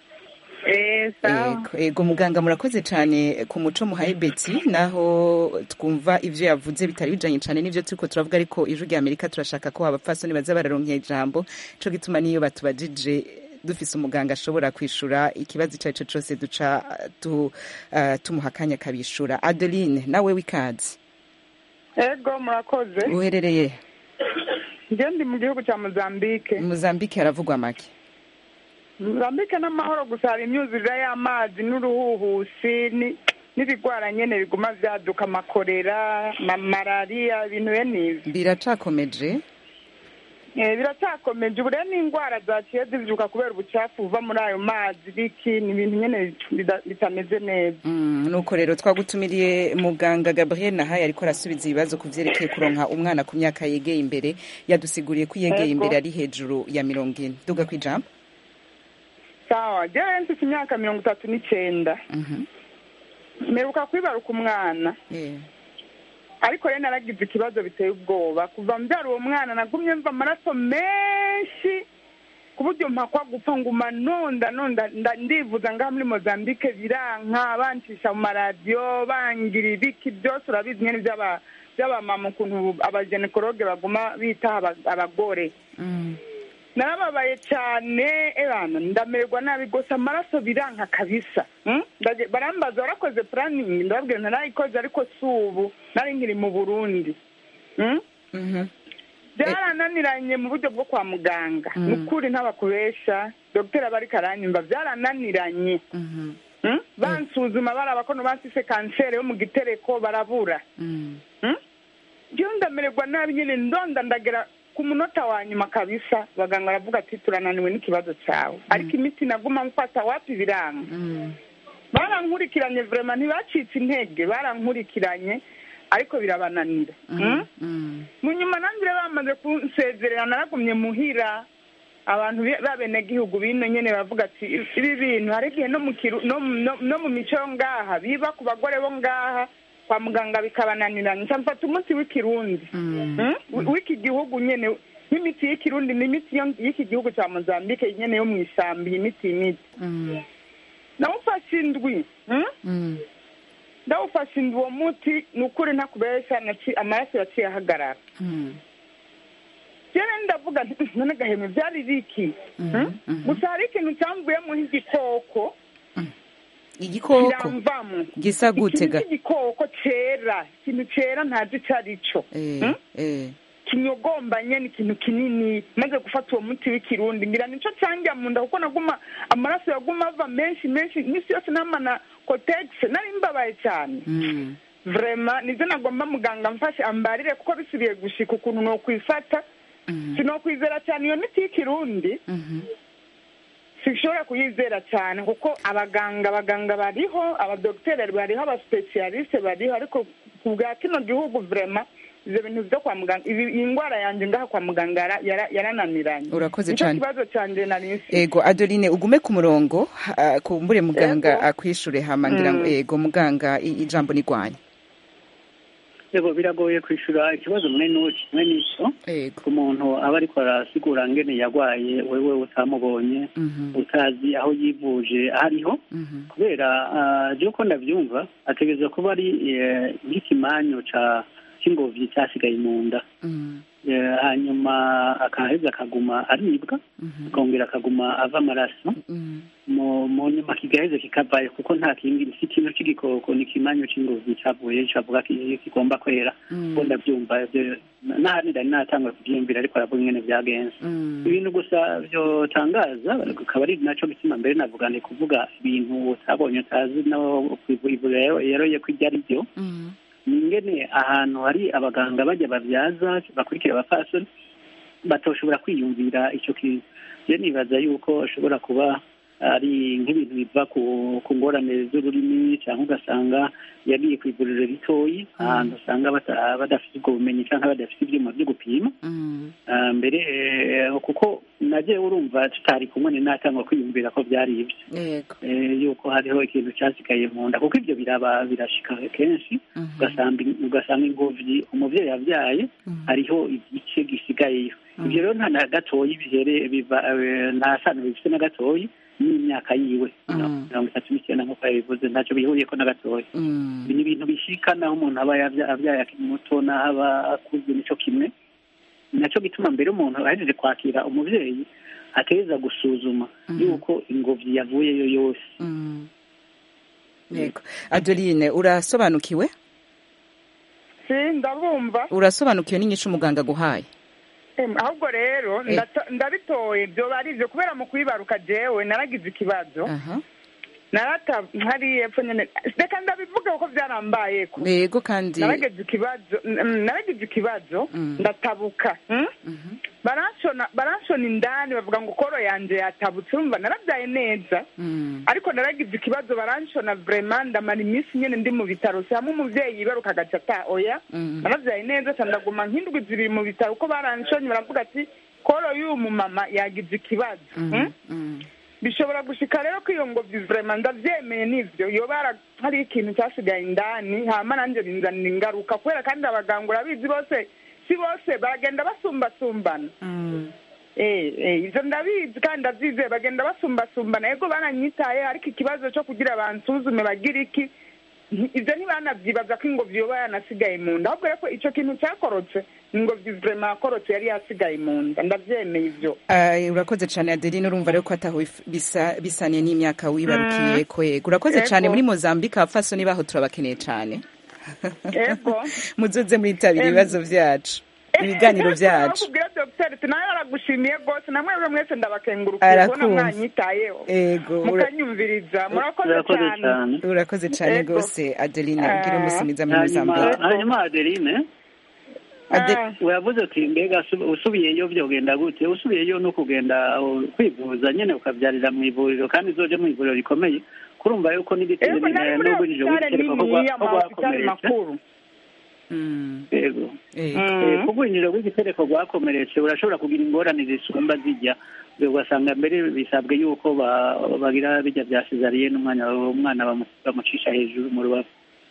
ego muganga murakoze cyane ku muco muhaye beti naho twumva ibyo yavuze bitari bijanye cyane n'ibyo turiko turavuga ariko ijwi rya amerika turashaka ko abapfasoni baza bararonkera ijambo co gituma niyo batubajije dufise umuganga ashobora kwishura ikibazo icyo ari cyo cyose duca tumuha akanya akabishura adeline nawe w'ikazi ego murakoze uherereye njye ndi mu gihugu cya mozambique mozambique haravugwa make mozambique n'amahoro gusa hari imyuzurire y'amazi n'uruhuhusi n'ibigwara nyine biguma byaduka amakorera malariya ibintu bene ibi biracakomeje biracyakomeje ubu rero n'indwara zaciye zibyuka kubera ubucafu buva muri ayo mazi biki ni ibintu nyine bitameze neza nuko rero twagutumiriye muganga gabriel nahaye ariko arasubiza ibibazo ku byerekeye kuronka umwana ku myaka yegeye imbere yadusiguriye ko yegeye imbere ari hejuru ya mirongo ine duga ku ijambo sawa njyewe mfite imyaka mirongo itatu n'icyenda mperuka kwibaruka umwana ariko rero naragize ikibazo biteye ubwoba kuva mbyara uwo mwana nagumye mva amaraso menshi ku buryo mpakwa gupfa nguma nonda nonda ndivuza ngaha muri mozambique biranka bancisha mu maradiyo bangira ibiki byose urabizi nyine by'abamama ukuntu abajenekologe baguma bitaha abagore narababaye cyane ebana ndamererwa nabi rwose amaraso biranka kabisa barambaza warakoze puraningi ndababwira ntarayikoze ariko si ubu nari nkiri mu burundi byarananiranye mu buryo bwo kwa muganga ni ukuri ntabakubesha dogiteri aba ariko aranyumva byarananiranye bansuzuma baraba ko basise kanseri yo mu gitereko barabura njyewe ndamererwa nabi nyine ndonda ndagera ku munota wa nyuma kabisa abaganga baravuga ati turananiwe n'ikibazo cyawe ariko imiti naguma mfata wapi biranga barankurikiranye vurema ntibacitse intege barankurikiranye ariko birabananira mu nyuma nanjye bamaze kunsezerera naragumye muhira abantu b'abenegihugu bino nyine bavuga ati ibi bintu hari igihe no mu mico yo ngaha biba ku bagore bo ngaha kwa muganga bikabananiranye mfata umunsi w'ikirundi w'iki gihugu nyine nk'imiti y'ikirundi ni imiti y'iki gihugu cya mozambique nyine yo mu ishyamba iyi miti imiti nawufashe indwi ndawufashe indwi uwo muti ni ukuri ntakubeshya amaraso yaciye ahagarara rero ndavuga none gahemu byari biki gusa hari ikintu cyamvuyemo nk'igikoko igikoko gisa gute ga igikoko cyera ikintu cyera ntazi icyo ari cyo kinyogombanye ni ikintu kinini maze gufata uwo muti w'ikirundi ngira nicyo cyangira mu nda kuko naguma amaraso yaguma ava menshi menshi iminsi yose namana kotegisi nari mbabaye cyane vrema nibyo nagomba muganga mfashe ambarire kuko bisubiye gushika ukuntu ni ukwifata sinokwizera cyane iyo miti y'ikirundi sinshobora kuyizera cyane kuko abaganga abaganga bariho abadogiteri bariho abasipesiyalisite bariho ariko ku bwa kino gihugu vrema ivyo bintu vyo kwa muganga ibi- iyi ndwara yanje ngaha kwa muganga yara- yara- yarananiranye Urakoze Nico cane. kibazo canje nari mfise ego adeline ugume ku murongo ha- kumbure muganga Ego. akwishure hama ngira ngo Mm. ego muganga i- ijambo ni rwanyu yego biragoye kwishura ikibazo mwe n'uki mwe n'ico ku muntu aba ariko arasigura ngene yagwaye wewe utamubonye utazi aho yivuje aho ariho kubera ah, je uko ndavyumva ategerezwa kuba ari eh, nk'ikimanyo ca c'ingobyi cyasigaye mu nda Eh, hanyuma akaheza akaguma aribwa akongera akaguma ava amaraso mu mu nyuma kigaheze kikavayo kuko nta kindi si ikintu c'igikoko ni ikimanyo c'ingobyi cavuye cavuga ki- kigomba kwera uko ndavyumva ivyo- nahandi ndari natangura kuvyiyumvira ariko aravuga ingene vyagenze ibintu gusa vyotangaza akaba ari naco gituma mbere navuga ni kuvuga ibintu utabonye utazi no kwivuriro yeroye ko iryo ari ryo ni ingene ahantu hari abaganga bajya babyaza bakurikira abapfasoni batoshobora kwiyumvira icyo kintu je nibaza yuko ashobora kuba ari nk'ibintu biva ku ku ngorane z'ururimi cyangwa ugasanga yagiye ku ivuriro ritoyi ahantu usanga bata- badafite ubwo bumenyi cyangwa badafite ibyuma byo gupima Ah, mbere eh, kuko nagiye urumva tutari kumwe ni natangwa kwiyumvira ko byari ibyo yego eh, yuko hariho ikintu cyasigaye mu nda kuko ibyo biraba birashika kenshi ugasanga ugasanga ingobyi umuvyeyi yabyaye hariho igice gisigayeyo ibyo rero nta na gatoyi bihere biva eh, nta sano bifite na gatoyi n'imyaka yiwe mirongo itatu n'icyenda nk'uko yabivuze ntacyo bihuriyeko na gatoya ibi ni ibintu bishika naho umuntu aba yabya- abyaye akiri muto n'aho aba akuze nico kimwe nacyo gituma mbere umuntu ahejeje kwakira umuvyeyi ateza gusuzuma yuko ingobyi yavuyeyo yose yego adeline urasobanukiwe si ndabumva urasobanukiwe n'inyishu umuganga aguhaye Em, ahubwo rero Eh. ndata- ndabitoye byoba ari ibyo kubera mu kwibaruka jewe naragize ikibazo narata hari epfo nyene reka ndabivuge kuko byarambayeko yego kandi naragize ikibazo mm, naragize ikibazo ndatabuka mm? baranshona baranshona indani bavuga ngo koro yanje yatabutse urumva narabyaye neza ariko naragize ikibazo baranshona vraiment ndamara iminsi nyene ndi mu bitaro si hamwe umuvyeyi yibaruka agaca ata oya narabyaye neza ca ndaguma nk'indwi zibiri mu bitaro kuko baranshonye baravuga ati koro y'uyu mumama yagize ikibazo mm? bishobora gushika rero ko iyo ngobyi vraiment ndavyemeye n'ivyo yoba yara- hari ikintu cyasigaye indani hama nanje binzanira ingaruka kubera kandi abaganga urabizi bose si bose baragenda basumbasumbana Eh, eh, ivyo ndabizi kandi ndavyizeye bagenda basumbasumbana yego baranyitaye ariko ikibazo co kugira bansuzume bagira iki nti- ivyo ntibanavyibaza ko ingobyi yoba yanasigaye mu nda ahubwo rero ko ico kintu cyakorotse ingobyi vraiment yakorotse yari yasigaye mu nda ndavyemeye ivyo Ah, urakoze cyane adeline urumva rero ko ataho if- bisa- bisaniye n'imyaka wibarukiye ko yego urakoze Yego. cyane muri mozambique abapfasoni baho turabakeneye cyane yego muzoze mwitabira Em. ibibazo byacu ibiganiro byacu kubwira dogiteri tunawe aragushimiye rwose namwe rero mwese ndabakengurukiye kubona Arakumva. mwanyitayeho Ego, ura- mukanyumviriza murakoze cyane urakoze cyane Yego. rwose adeline Ah. ugira umunsi mwiza muri hanyuma mozambique hanyuma adeline uravuze uti mbega usu- usubiyeyo byogenda gute usubiyeyo no kugenda uh, kwivuza nyine ukabyarira mu ivuriro kandi uzoje mu ivuriro rikomeye kurumva yuko n'igitero Yego, nari muri n'ubujije hopitale w'igitereko ko niniya, gwa- ko amahopitale rwakomeretse makuru yego Eh. Eh, ku bwinjiriro bw'igitereko rwakomeretse urashobora kugira ingorane zisumba zijya ugasanga mbere bisabwe yuko ba- bagira bijya bya sezariye n'umwana umwana bamu- bamucisha hejuru mu rubavu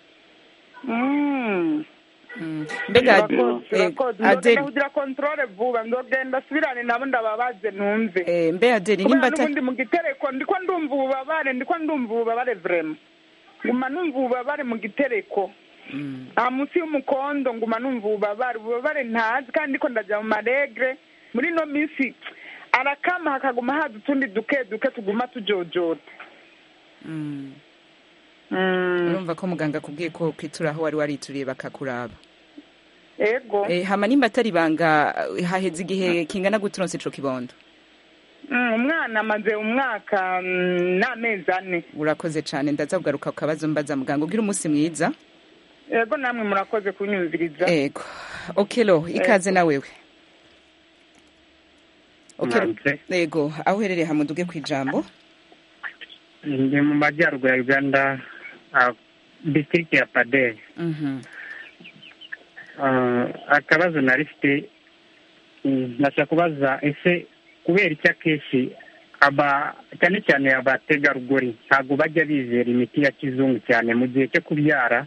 mbega Urakoze, urakoze. Adele- ndogenda kugira kontrole vuba ndogenda subirane nabo ndababaze numve mbe adeli kubera nimba ata- n'ubundi mu gitereko ndiko ndumva ububabare ndiko ndumva ububabare vrema nguma numva ububabare mu gitereko aha munsi y'umukondo nguma numva ububabare ububabare ntazi kandi ndiko ndajya mu maregre muri ino minsi arakama hakaguma haza utundi duke duke tuguma tujojota Mm. urumva ko muganga akubwiye ko kwitura aho wari warituriye bakakuraba ego Eh, hama nimba atari ibanga eh, haheze igihe kingana gute uronse ico kibondo Mm, umwana amaze umwaka mm, n'amezi ane urakoze cane ndaza kugaruka ku kabazo mbaza muganga ugira umunsi mwiza ego namwe murakoze kunyumviriza ego okelo ikaze na wewe Okelo, Mwanze. ego aho uherereye hamuduge ku ijambo ndi mu majyaruguru ya uganda ah, district ya paderi Mhm. Ah, akabazo nari mfite mm, nashaka kubaza ese kubera iki akenshi aba cyane cyane abategarugori ntabwo bajya bizera imiti ya kizungu cyane mu gihe cyo kubyara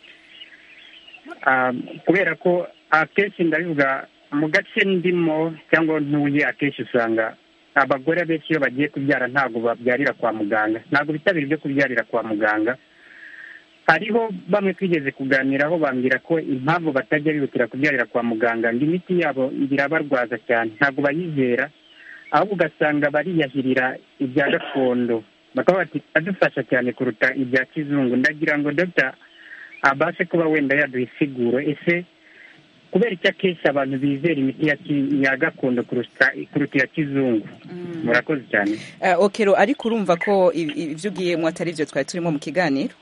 Ah, kubera ko akenshi ndabivuga mu gace ndimo cyangwa ntuye akenshi usanga abagore benshi iyo bagiye kubyara ntabwo babyarira kwa muganga ntabwo bitabira ibyo kubyarira kwa muganga hariho bamwe twigeze kuganiraho bambwira ko impamvu batajya bihutira kubyarira kwa muganga ngo imiti yabo irabarwaza cyane ntabwo bayizera ahubwo ugasanga bariyahirira ibya gakondo bakaba bati adufasha cyane kuruta ibya kizungu ndagira ngo dogita abashe kuba wenda yaduha isiguro ese kubera icyo akenshi abantu bizera imiti ya ki- ya gakondo kuruta kuruta iya kizungu murakoze cyane Uh, okero ariko urumva ko i- i- ibyo ugiyemo atari byo twari turimo mu kiganiro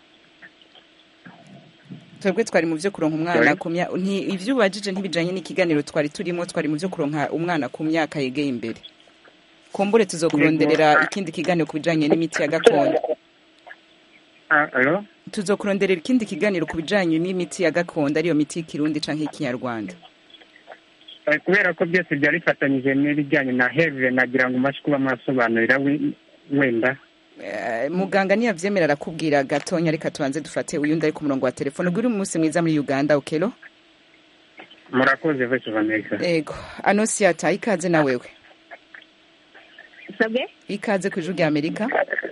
twebwe twari mu byo kuronka umwana Sorry? ku myaka ibyo ubajije ntibijanye n'ikiganiro twari turimo twari mu byo kuronka umwana ku myaka yegeye imbere kumbure tuzokuronderera ikindi kiganiro ku bijanye n'imiti ya gakondo Ah, alo tuzokuronderera ikindi kiganiro ku bijanye n'imiti ya gakondo ariyo miti y'ikirundi canke y'ikinyarwanda Eh, kubera ko byose byari bifatanyije n'ibijyanye na heve nagira ngo umashe kuba mwasobanurira we- wenda Eh, muganga niyavyemera arakubwira gatonya reka tubanze dufate uyundi ari ku murongo wa telefone ugire umunsi mwiza muri uganda okelo murakoze voice of america ego anosiata ikaze na wewe sabwe ikaze ku ijwi rya amerika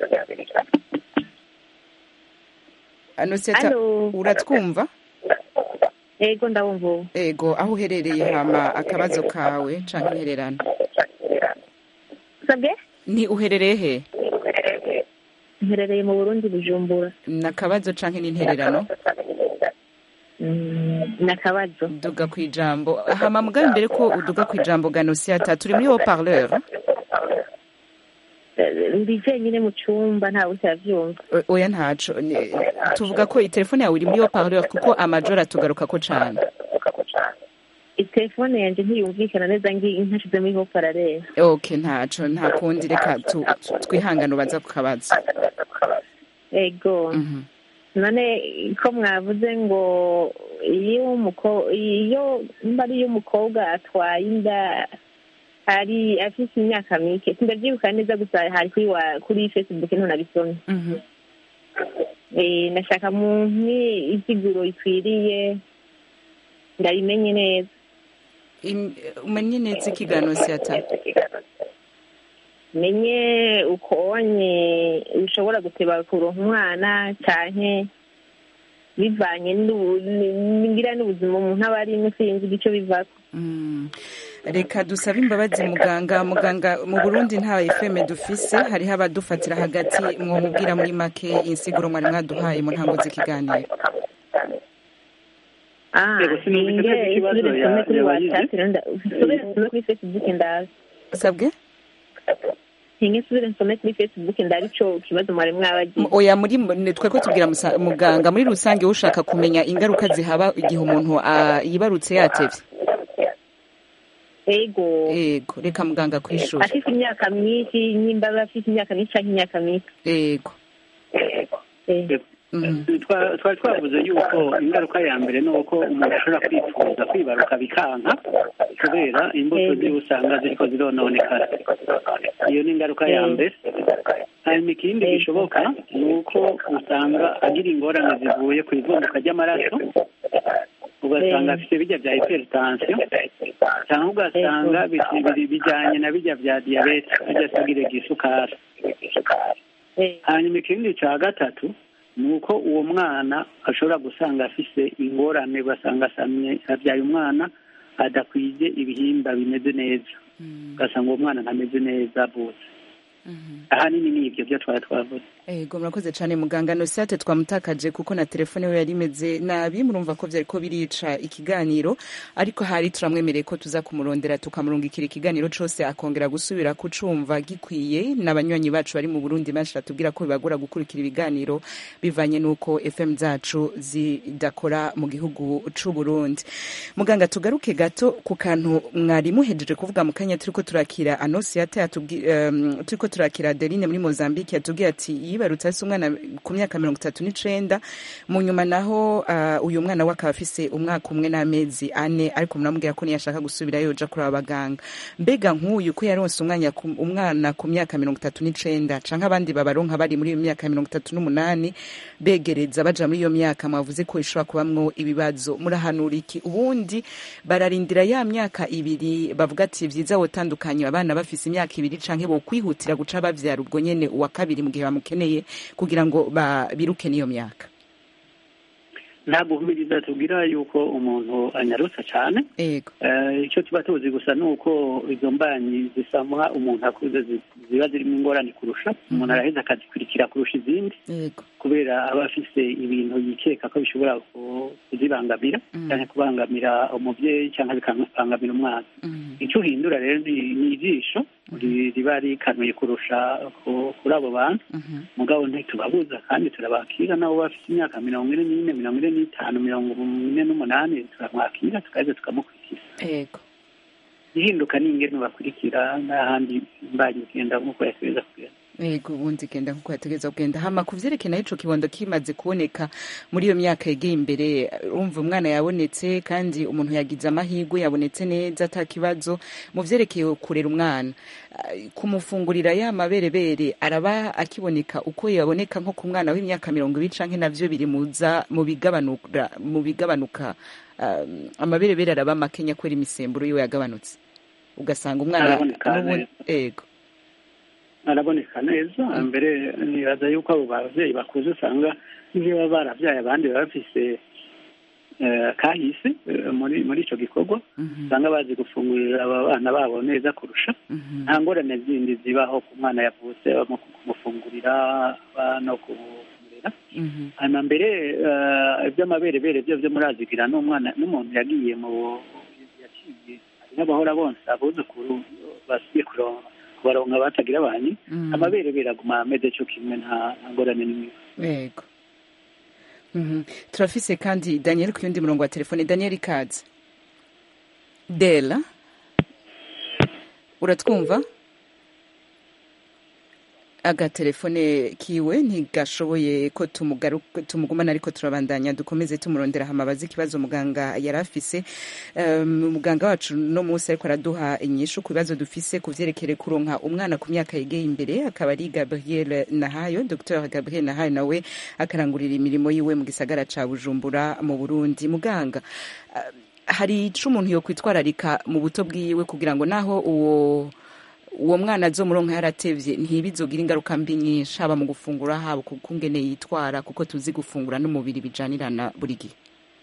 anosiata Hello. uratwumva ego ndabumva ubu ego aho uherereye hama akabazo kawe canke intererano sabwe ni uherereye he mperereye mu burundi bujumbura ni akabazo canke n'intererano Mm, ni akabazo duga ku ijambo hama mugabe mbere ko uduga ku ijambo ganosiata turi muri haut parleur Eh, ndi jenyine mu cumba ntawe utavyumva O- oya ntaco Ni- tuvuga ko telefone yawe iri muri haut parleur kuko amajoro atugaruka ko cane itelefone yanje ntiyumvikana neza ngi ntashize muri ho paralele ok ntaco nta kundi reka tu- tu- twihangane ubaza ku kabazo ego none ko mwavuze ngo iyo umuko iyo mba ari iyo umukobwa atwaye inda ari afite imyaka mike sindavyibuka neza gusa hari kuri wa kuri facebook ntunabisomye eh nashaka mu isiguro ikwiriye ndabimenye neza Im- umenye neza ikiganiro siata menye ukonye ushobora guteba kuronka umwana canke bivanye n'ubu- n- ngira n'ubuzima umuntu aba arimo sinzi igico bivako Mm. reka dusabe imbabazi muganga muganga mu burundi nta fm dufise hariho abadufatira hagati mwomubwira muri make insiguro mwari mwaduhaye mu ntango z'ikiganiro ah Yego, sinumvise neza ninge ikibazo nsubire ya- nsome kuri yabagize. whatsapp rero nda- nsubire nsome kuri facebook ndazi sabwe ninge nsubire nsome kuri facebook ndabe ico kibazo mwari mwabagize oya muri ni twe ko tubwira musa- muganga muri rusange ushaka kumenya ingaruka zihaba igihe umuntu ah, yibarutse yatevye ego ego reka muganga kwishura afite imyaka myinshi nimba aba afite imyaka myinshi canke imyaka mike ego Twa- twari twavuze yuko ingaruka ya mbere ni uko umuntu ashobora kwifuza kwibaruka bikanka kubera imbuto ziwe usanga ziriko zirononekara iyo ni ingaruka ya mbere hanyuma ikindi gishoboka ni uko usanga agira ingorane zivuye ku ivunduka ry'amaraso ugasanga afite bijya bya hypertension cyangwa ugasanga bi- biri- bijyanye na bijya bya diyabete ajya asagire gisukari hanyuma ikindi cya gatatu ni uko uwo mwana ashobora gusanga afise ingorane ugasanga asamye abyaye umwana adakwije ibihimba bimeze neza ugasanga uwo mwana ntameze neza avutse ahanini ni ibyo byo twari twavuze ego murakoze cyane muganga nosate twamutakaje kuko na telefone we yari imeze nabi murumva ko byari ko birica ikiganiro ariko hari turamwemereye ko tuza kumurondera tukamurungikira ikiganiro cose akongera gusubira kucumva gikwiye n'abanywanyi bacu bari mu burundi benshi batubwira ko bibagora gukurikira ibiganiro bivanye n'uko fm zacu zidakora mu gihugu c'u burundi muganga tugaruke gato ku kantu mwari muhejeje kuvuga mu kanya turiko turakira anosiyata yatubwi- em, turiko turakira adeline muri mozambique yatubwiye ati yibarutse ase umwana ku myaka mirongo itatu n'icenda mu nyuma naho uh, uyu mwana we akaba afise umwaka umwe n'amezi ane ariko muramubwira ko niyashaka gusubirayo yoja kuri abaganga mbega nk'uyu ko yaronse umwanya ku- umwana ku myaka mirongo itatu n'icenda canke abandi babaronka bari muri iyo myaka mirongo itatu n'umunani begereza baja muri iyo myaka mwavuze ko ishobora kubamwo ibibazo murahanura iki ubundi bararindira ya myaka ibiri bavuga ati vyiza wotandukanye abana bafise imyaka ibiri canke bokwihutira guca bavyara ubwo nyene uwa kabiri mu gihe bamukeneye kugira ngo ba- biruke n'iyo myaka ntabwo humiriza tubwira yuko umuntu anyarutsa cyane yego Eh, icyo tuba tuzi gusa ni uko izo mbanyi zisamuha umuntu akuze zi- ziba zirimo ingorane kurusha umuntu araheza akazikurikira kurusha izindi yego kubera aba afise ibintu yikeka ko bishobora ku- kuzibangamira cyangwa kubangamira umubyeyi cyangwa bikabangamira umwana icyo uhindura rero ni ni ijisho ri- riba rikanuye kurusha ku- kuri abo bantu mugabo ntitubabuza kandi turabakira nabo bafite imyaka mirongo ine n'ine mirongo ine n'itanu mirongo ine n'umunani turamwakira tukaheza tukamukurikira yego ihinduka ni ingene bakurikira n'ahandi mbanyi igenda nk'uko yategereza kugenda yego ubundi genda nkuko yategereza kugenda hama ku vyerekeye naho ico kibondo kimaze kuboneka muri iyo myaka yegeye imbere urumva umwana yabonetse kandi umuntu yagize amahirwe yabonetse neza ata kibazo mu vyerekeye kurera umwana ah, kumufungurira ya maberebere araba akiboneka uko yaboneka nko ku mwana w'imyaka mirongo ibiri canke navyo biri muza mu bigabanura mu bigabanuka ah, amaberebere araba makenya kubera imisemburo yiwe yagabanutse ugasanga umwana Araboneka n'ubundi yego araboneka neza mbere nibaza yuko abo babyeyi bakuze usanga niyo baba barabyaye abandi baba bafise eh, kahise eh, muri muri icyo gikorwa usanga bazi gufungurira aba bana babo neza kurusha nta ngorane zindi zibaho ku mwana yavutse mu kumufungurira aba no kumurera hanyuma mbere eh, iby'amaberebere byo byo murazigira n'umwana n'umuntu yagiye mu yaciye hari n'abahora bonsa abuzukuru basiye kuronka kubaronka batagira abanyi amaberebere aguma ameze cyo kimwe nta nta ngorane n'imwe yego Mhm. turafise kandi daniel ku yundi murongo wa telefone daniel ikaze dela uratwumva agatelefone kiwe ntigashoboye ko tumugaruka- tumugumana ariko turabandanya dukomeze tumurondera hamabaza ikibazo muganga yari afise um, muganga wacu no munsi ariko araduha inyishu ku bibazo dufise ku vyerekere kuronka umwana ku myaka yegeye imbere akaba ari gabriel nahayo dr gabriel nahayo nawe akarangurira imirimo yiwe mu gisagara ca bujumbura mu burundi muganga uh, hari ico umuntu yokwitwararika mu buto bwiwe kugira ngo naho uwo uwo mwana azomuronka yaratevye ntibizogira ingaruka mbi nyinshi haba mu gufungura haba ku kungene yitwara kuko tuzi gufungura n'umubiri bijanirana buri gihe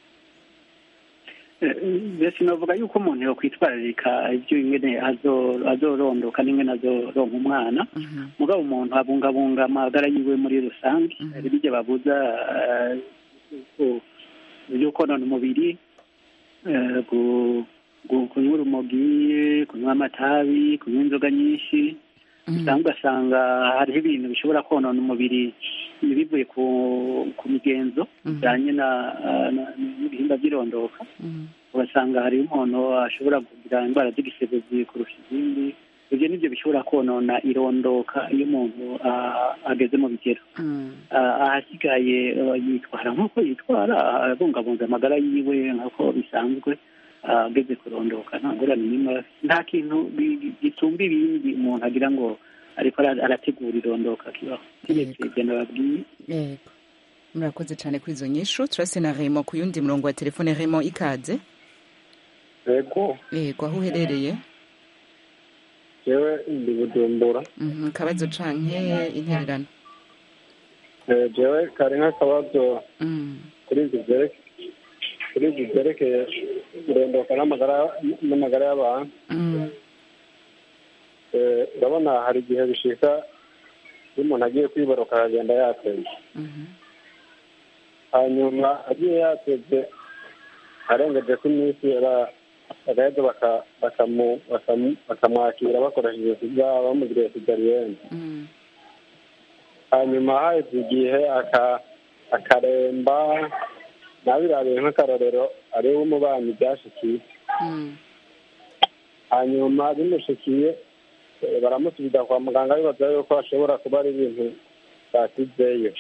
mbese navuga yuko umuntu yokwitwararika ibyo ingene azo- azorondoka n'ingene azoronka umwana mugabo umuntu abungabunga amagara yiwe muri rusange hari bijya babuza eh, yuko- byo konona umubiri eh, gu- gu- kunywa urumogi kunywa amatabi kunywa inzoga nyinshi usanga ugasanga hariho ibintu bishobora konona umubiri bivuye ku ku migenzo bijyanye na- na- n'ibihimba by'irondoka ugasanga hariho umuntu ashobora kugira indwara z'igisebe kurusha izindi ibyo nibyo bishobora konona irondoka iyo umuntu ah, ageze mu bigero Ah, ahasigaye ah, yitwara nk'uko yitwara abungabunga amagara yiwe nk'uko bisanzwe ah, ageze kurondoka nta ngorane n'imwe afite. nta kintu bi- gisumba ibindi umuntu agira ngo ariko ara- arategura irondoka kibaho keretse ibyo nababwiye yego murakoze cyane kuri izo nyishu turase na remo ku yundi murongo wa telefone remo ikaze yego yego aho uherereye jewe ndi bujumbura Mhm, akabazo canke intererano Eh, jewe kari nk'akabazo Mm, kuri ibyo byereke kuri ibyo byerekeye kurondoka n'amagara n'amagara y'abantu mm, Eh, urabona hari igihe bishika iyo umuntu agiye kwibaruka akagenda yateze mhm, hanyuma agiye yateze arengeje ko iminsi ara- bagaheza baka- bakamu- bakamu- bakamwakira bakoresheje sida bamugiriye sigariyene mm, hanyuma haheze igihe aka- akaremba nabirabiye nk'akarorero ariwe umubanyi byashikiye mm, hanyuma bimushikiye eh, baramusubiza kwa muganga bibaza yuko hashobora kuba ari ibintu basizeyo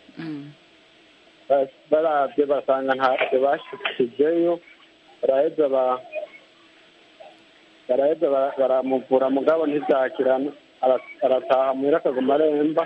Ba- baravye basanga ntavyo bashikijeyo baraheza ba- baraheza bara- baramuvura mugabo ntivyakirana Ara- arataha muhira akaguma aremba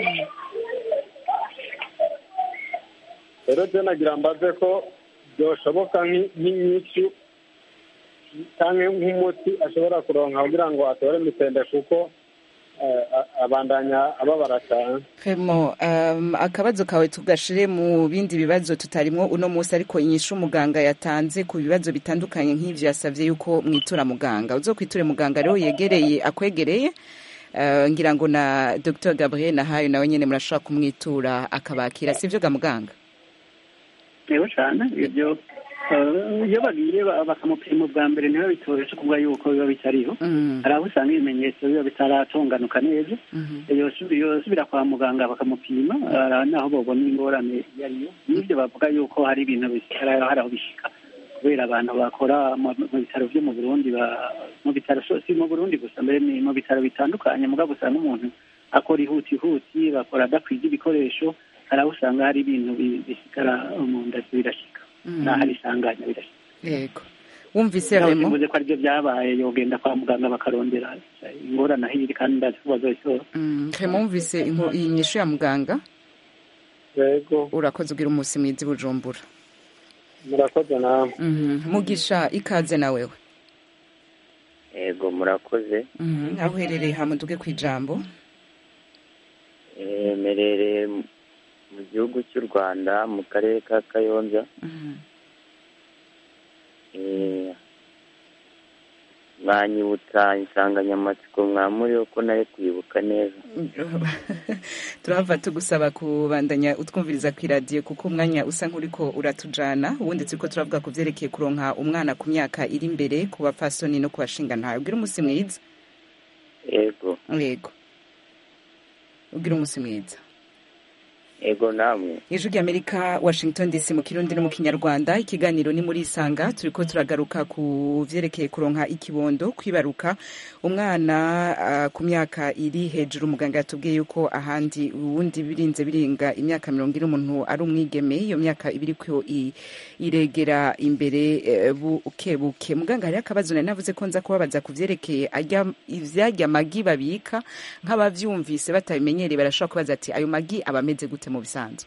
rero je nagira mbaze ko byoshoboka nk'i- nk'inyishu canke nk'umuti ashobora kuronka kugira ngo atore mitende kuko eh, a- abandanya ababara cane Femo, um, akabazo kawe tugashire mu bindi bibazo tutarimwo uno munsi ariko inyishu muganga yatanze ku bibazo bitandukanye nk'ivyo yasavye yuko mwitura muganga uzokwiture muganga rero yegereye akwegereye uh, ngira ngo na Dr Gabriel Nahayo nawe nyene murashobora kumwitura akabakira sivyo ga muganga rero cyane ibyo eh, iyo bagiye ba- bakamupima ubwa mbere niho bitoroshye kuvuga yuko biba bitariho hari aho usanga ibimenyetso biba bitaratunganuka neza yosubi- yosubira kwa muganga bakamupima hari naho babona ingorane iyo ariyo n'ibyo bavuga yuko hari ibintu bisigara hari aho bishika kubera abantu bakora mu mu bitaro byo mu burundi ba- mu bitaro so- si mu burundi gusa mbere ni mu bitaro bitandukanye mugabo usanga umuntu akora ihutihuti bakora adakwije ibikoresho hari aho usanga hari ibintu bi- bisigara mu nda birashika n'aho ari isanganya birashika yego wumvise Naho Remo simvuze ko aribyo byabaye yogenda kwa muganga bakarondera ingorane aho iri kandi ndazi ko bazoyitora Mm, Remo wumvise inku- iyi nyishu ya muganga yego urakoze ugira umunsi mwiza i Bujumbura murakoze namwe Mhm. mugisha ikaze na wewe yego murakoze Mhm. aho uherereye hamuduge ku ijambo Eh, mperereye mu- mu gihugu cy'u rwanda mu karere ka kayonza Eh, mwanyibutsa insanganyamatsiko mwamuriho ko nari kwibuka neza turahava tugusaba kubandanya utwumviriza ku iradiyo kuko umwanya usa nk'uriko uratujana ubundi turiko turavuga ku vyerekeye kuronka umwana ku myaka iri imbere ku bapfasoni no ku bashingantahe ugira umunsi mwiza yego yego ugira umunsi mwiza yego namwe ijwi ry'amerika washington dc mu kirundi no mu kinyarwanda ikiganiro ni muri isanga turiko turagaruka ku vyerekeye kuronka ikibondo kwibaruka umwana uh, ku myaka iri hejuru muganga yatubwiye yuko ahandi ubundi birinze birenga imyaka mirongo ine umuntu ari umwigeme iyo myaka ibiri ko i- iregera imbere eh, buke buke muganga hariho akabazo nari navuze ko nza kubabaza ku vyerekeye arya ivyarya magi babika nk'abavyumvise batabimenyereye barashobora kubaza ati ayo magi aba ameze gute mu bisanzwe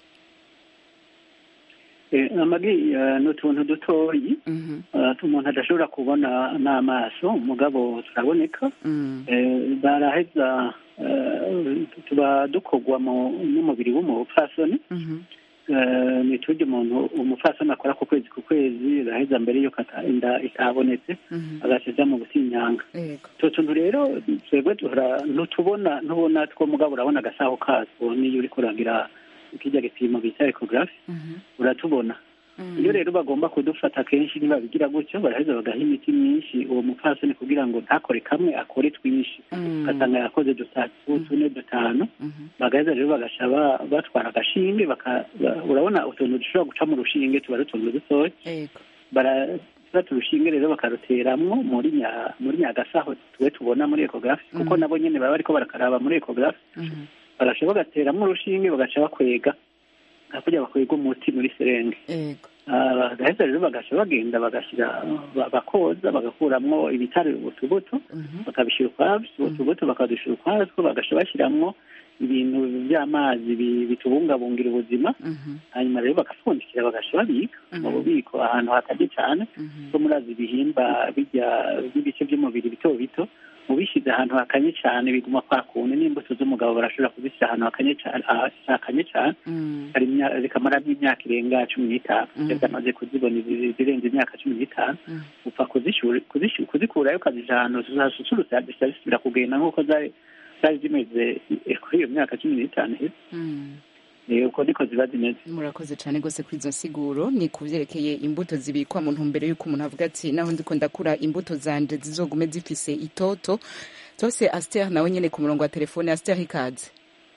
Eh, amagi eh, ni utuntu dutoyi eh, umuntu adashobora kubona n'amaso mugabo turaboneka Eh, baraheza eh, tuba dukorwa mu- n'umubiri w'umupfasoni Eh, ni turya umuntu umupfasoni akora ku kwezi ku kwezi araheza mbere yuko ata- inda itabonetse agasiza mu butinyanga utwo tuntu rero twebwe duhora ntutubona ntubona two mugabo urabona agasaho katwo niyo uriko uragira ikijya gipimo bita ekogarafi uratubona iyo rero bagomba kudufata kenshi ntibabigira gutyo baraheza bagaha imiti myinshi uwo mupfasoni kugira ngo ntakore kamwe akore twinshi ugasanga yakoze dutatu tune dutanu bagaheza rero bagasha ba- batwara agashinge baka- ba- urabona utuntu dushobora guca mu rushinge tuba ari utuntu dutoya barafata urushinge rero bakaruteramwo muri nya muri nyagasaho tuwe tubona muri ekogarafi kuko nabo nyene baba bariko barakaraba muri ekogarafi bagasha bagateramwo urushinge bagaca bakwega hakurya bakwega umuti muri serenge Ah, bagaheza rero bagasha bagenda bagashyira ba- bakoza bagakuramwo ibitare utubuto bakabishyira ukwabyo utubuto bakadushyira ukwatwo bagasha bashyiramo ibintu by'amazi bi- bitubungabungira ubuzima hanyuma rero bagapfundikira bagasha babika mu bubiko ahantu hatajya cyane ko murazi ibihimba bijya by'ibice by'umubiri bito bito ubishyize ahantu hakanye cyane biguma kwa kuntu n'imbuto z'umugabo barashobora kuzishyira ahantu hakanye cyane ah, hakanye cyane hari imya- zikamaramo imyaka irenga cumi n'itanu iyo zamaze kuzibona izi- zirenze imyaka cumi n'itanu upfa kuzishyura- kuzishyura- kuzikurayo ukazija ahantu zasusurutse zihita zisubira kugenda nk'uko zari zari zimeze eh, kuri iyo myaka cumi n'itanu iheze Eh, uko niko ziba zimeze murakoze cyane rwose kuri izo nsiguro ni ku byerekeye imbuto zibikwa mu ntumbero y'uko umuntu avuga ati naho ndiko ndakura imbuto zanje zizogume zifise itoto tose aster nawe nyene ku murongo wa telefone aster ikaze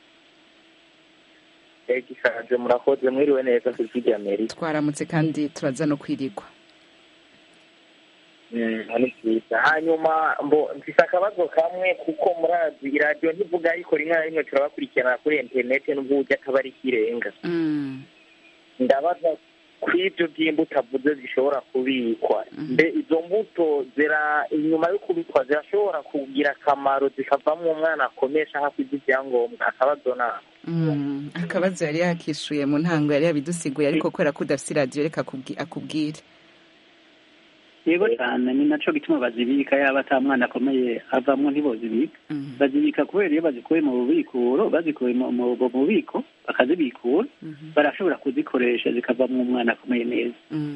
ego ikaze murakoze mwiriwe neza ku ijwi ry'amerika twaramutse kandi turaza no kwirigwa ni byiza hanyuma mbo mfise akabazo kamwe kuko murazi iradiyo ntivuga ariko rimwe na rimwe turabakurikirana kuri interineti n'ubwo ujya akaba ari ikirenga ndabaza ku ibyo by'imbuto avuze zishobora kubikwa mbe izo mbuto zira inyuma yo kubikwa zirashobora kugira akamaro zikavamo umwana akomesha hafi ibyangombwa akabazo nako akabazo yari yakishuye mu ntango yari yabidusiguye ariko kubera ko udafite iradiyo reka akubwire yego cyane ni nacyo gituma bazibika yaba ata mwana akomeye avamo ntibozibika bazibika kubera iyo bazikuye mu bubikuro bazikuye mu bubiko bakazibikura barashobora kuzikoresha zikavamo umwana akomeye neza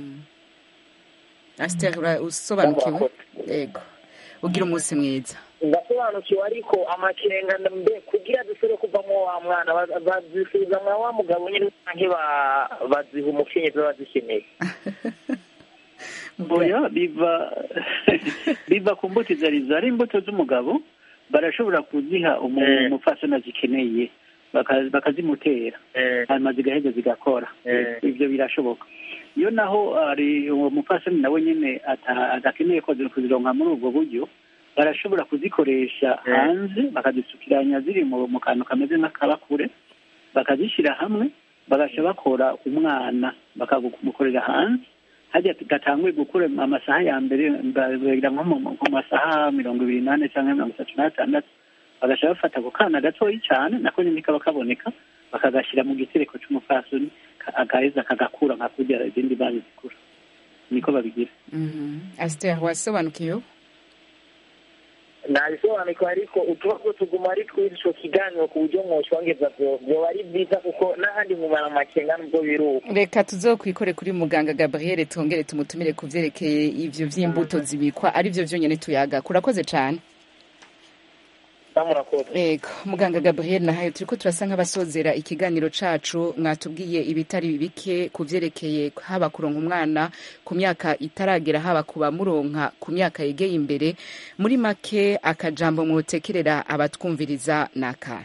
asiteri usobanukiwe yego ugira umunsi mwiza ndasobanukiwe ariko amakenga mbe kugira dushobore kuvamo wa mwana bazisubiza mwa wa mugabo nyine cyangwa baziha umukenyezi baba bazikeneye oya biva biva ku mbuto izo arizo ari imbuto z'umugabo barashobora kuziha umupfasoni azikeneye bakazimutera hanyuma zigaheza zigakora ibyo birashoboka iyo naho ari uwo mupfasoni nawe nyine adakeneye kuzironka muri ubwo buryo barashobora kuzikoresha hanze bakazisukiranya ziri mu kantu kameze nk'akabakure bakazishyira hamwe bagasha bakora umwana bakamukorera hanze hajya gatanguye gukura amasaha ya mbere bagera nko mu masaha mirongo ibiri n'ane cyangwa mirongo itatu n'atandatu bagasha bafata ako kana gatoya cyane nako nyine kaba kaboneka bakagashyira mu gitereko cy'umupfasoni agaheza kagakura nka kurya izindi banki zikura niko babigira asiteri wasobanukiwe nabisobanukiwe ariko utubazo tuguma ari twinshi ico kiganiro ku buryo mwoshongeza vyoba ari byiza kuko n'ahandi mumara amakenga nubwo biruka reka tuzokwikore kuri muganga gabriel tongere tumutumire ku vyerekeye ivyo vy'imbuto zibikwa ari vyo vyonyene tuyaga kurakoze cane Ego, muganga Gabriel nahayo turiko turasa nk'abasozera ikiganiro cacu mwatubwiye ibitari bike ku vyerekeye haba kuronka umwana ku myaka itaragera haba kuba muronka ku myaka yegeye imbere muri make akajambo mwotekerera abatwumviriza naka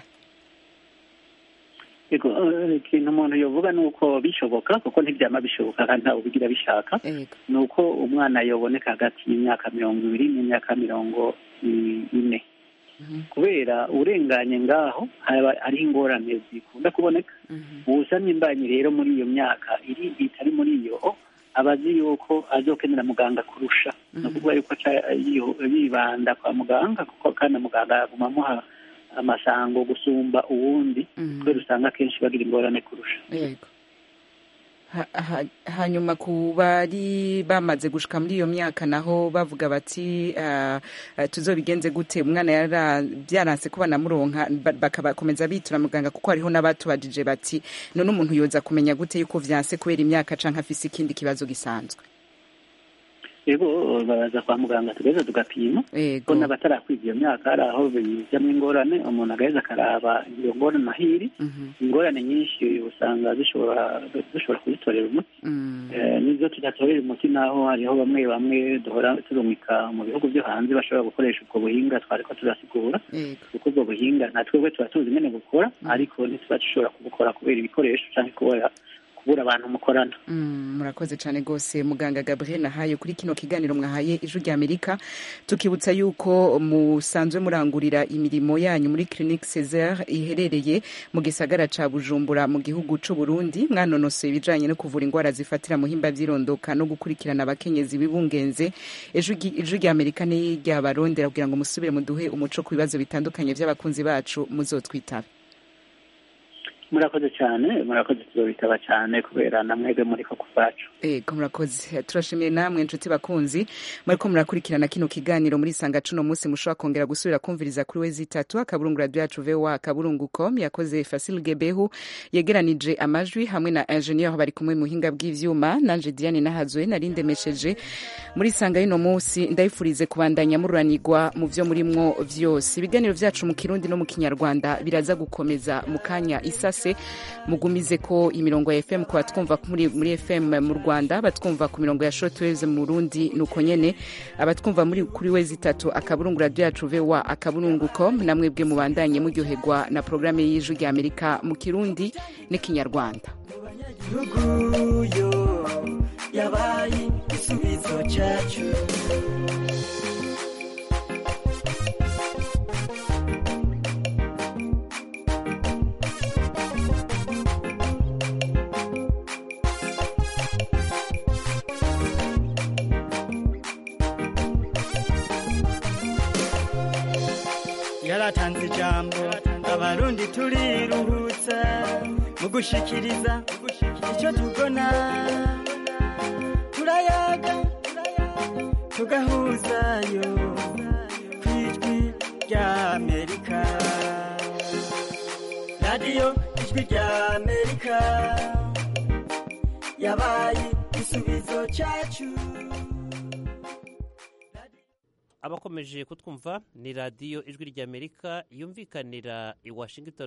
Ego, ikintu umuntu yovuga ni uko bishoboka kuko ntibyama bishoboka kandi ntawe ubigira bishaka ni uko umwana yoboneka hagati y'imyaka mirongo ibiri n'imyaka mirongo ine kubera urenganye ngaho hariho ingorane zikunda kuboneka uwusamye imbanyi rero muri iyo myaka iri itari muri iyo aba azi yuko azokenera muganga kurusha ni ukuvuga yuko yibanda kwa muganga kuko kandi muganga yaguma amuha amasango gusumba uwundi kubera usanga akenshi bagira ingorane kurusha yego hanyuma ku bari bamaze gushika muri iyo myaka naho bavuga bati tuzobigenze gute umwana byaranse kuba namuronka bakabakomeza bitura muganga kuko hariho n'abatubajije bati none umuntu yoza kumenya gute yuko vyanse kubera imyaka canke afise ikindi kibazo gisanzwe yego baraza kwa muganga tugaheza tugapima ko n'abatarakwiga iyo myaka hari aho bijyamo ingorane umuntu agaheza akaraba iyo ngorane mahiri ingorane nyinshi usanga zishobora dushobora kuzitorera umuti n'izo tudatorera umuti naho hariho bamwe bamwe duhora turumika mu bihugu byo hanze bashobora gukoresha ubwo buhinga twari ko turasigura kuko ubwo buhinga nta twebwe tuba tuzi nyine gukora ariko ntituba dushobora kubukora kubera ibikoresho cyangwa kubera kubura abantu mukorana murakoze cyane rwose muganga gabriel nahaye kuri kino kiganiro mwahaye ijwi rya amerika tukibutsa yuko musanzwe murangurira imirimo yanyu muri clinique cesar iherereye mu gisagara ca bujumbura mu gihugu c'u burundi mwanonosoye ibijanye no kuvura indwara zifatira muhimba vy'irondoka no gukurikirana abakenyezi bibungenze ijwi rya amerika ni ryabarondera kugira ngo musubire muduhe umuco ku bibazo bitandukanye vy'abakunzi bacu muzotwitabe murakoze cyane murakoze tuzobitaba cyane kubera namwebwe muri ko kuvacu ego murakoze turashimiye namwe inshuti bakunzi muriko murakurikirana kino kiganiro muri sanga cuno munsi mushobora kongera gusubira kumviriza kuri wezi itatu akaburungu radio yacu voa akaburungu com yakoze fasil gebehu yegeranije amajwi hamwe na ingenieur bari kumwe muhinga bw'ivyuma nanje diane nahazwe nari ndemesheje muri sanga y'ino munsi ndayifurize kubandanya mururanirwa mu vyo murimwo vyose ibiganiro vyacu mu kirundi no mu kinyarwanda biraza gukomeza mu kanya isasa se mugumize ko imirongo ya fm kuba twumva muri, muri fm mu rwanda batwumva ku mirongo ya shortwaves mu burundi nuko nyene abatwumva muri kuri wezi itatu akaburungu radio yacu voa akaburungu com namwebwe mubandanye muryoherwa na programme y'ijwi rya amerika mu kirundi n'ikinyarwanda yabaye igisubizo cyacu yaratanze ijambo abarundi turiruhutsa mu gushikiriza icyo tubona turayaga tugahuzayo ku ijwi rya amerika radiyo ijwi rya amerika yabaye igisubizo cyacu abakomeje kutwumva ni radiyo ijwi ry'amerika yumvikanira i washington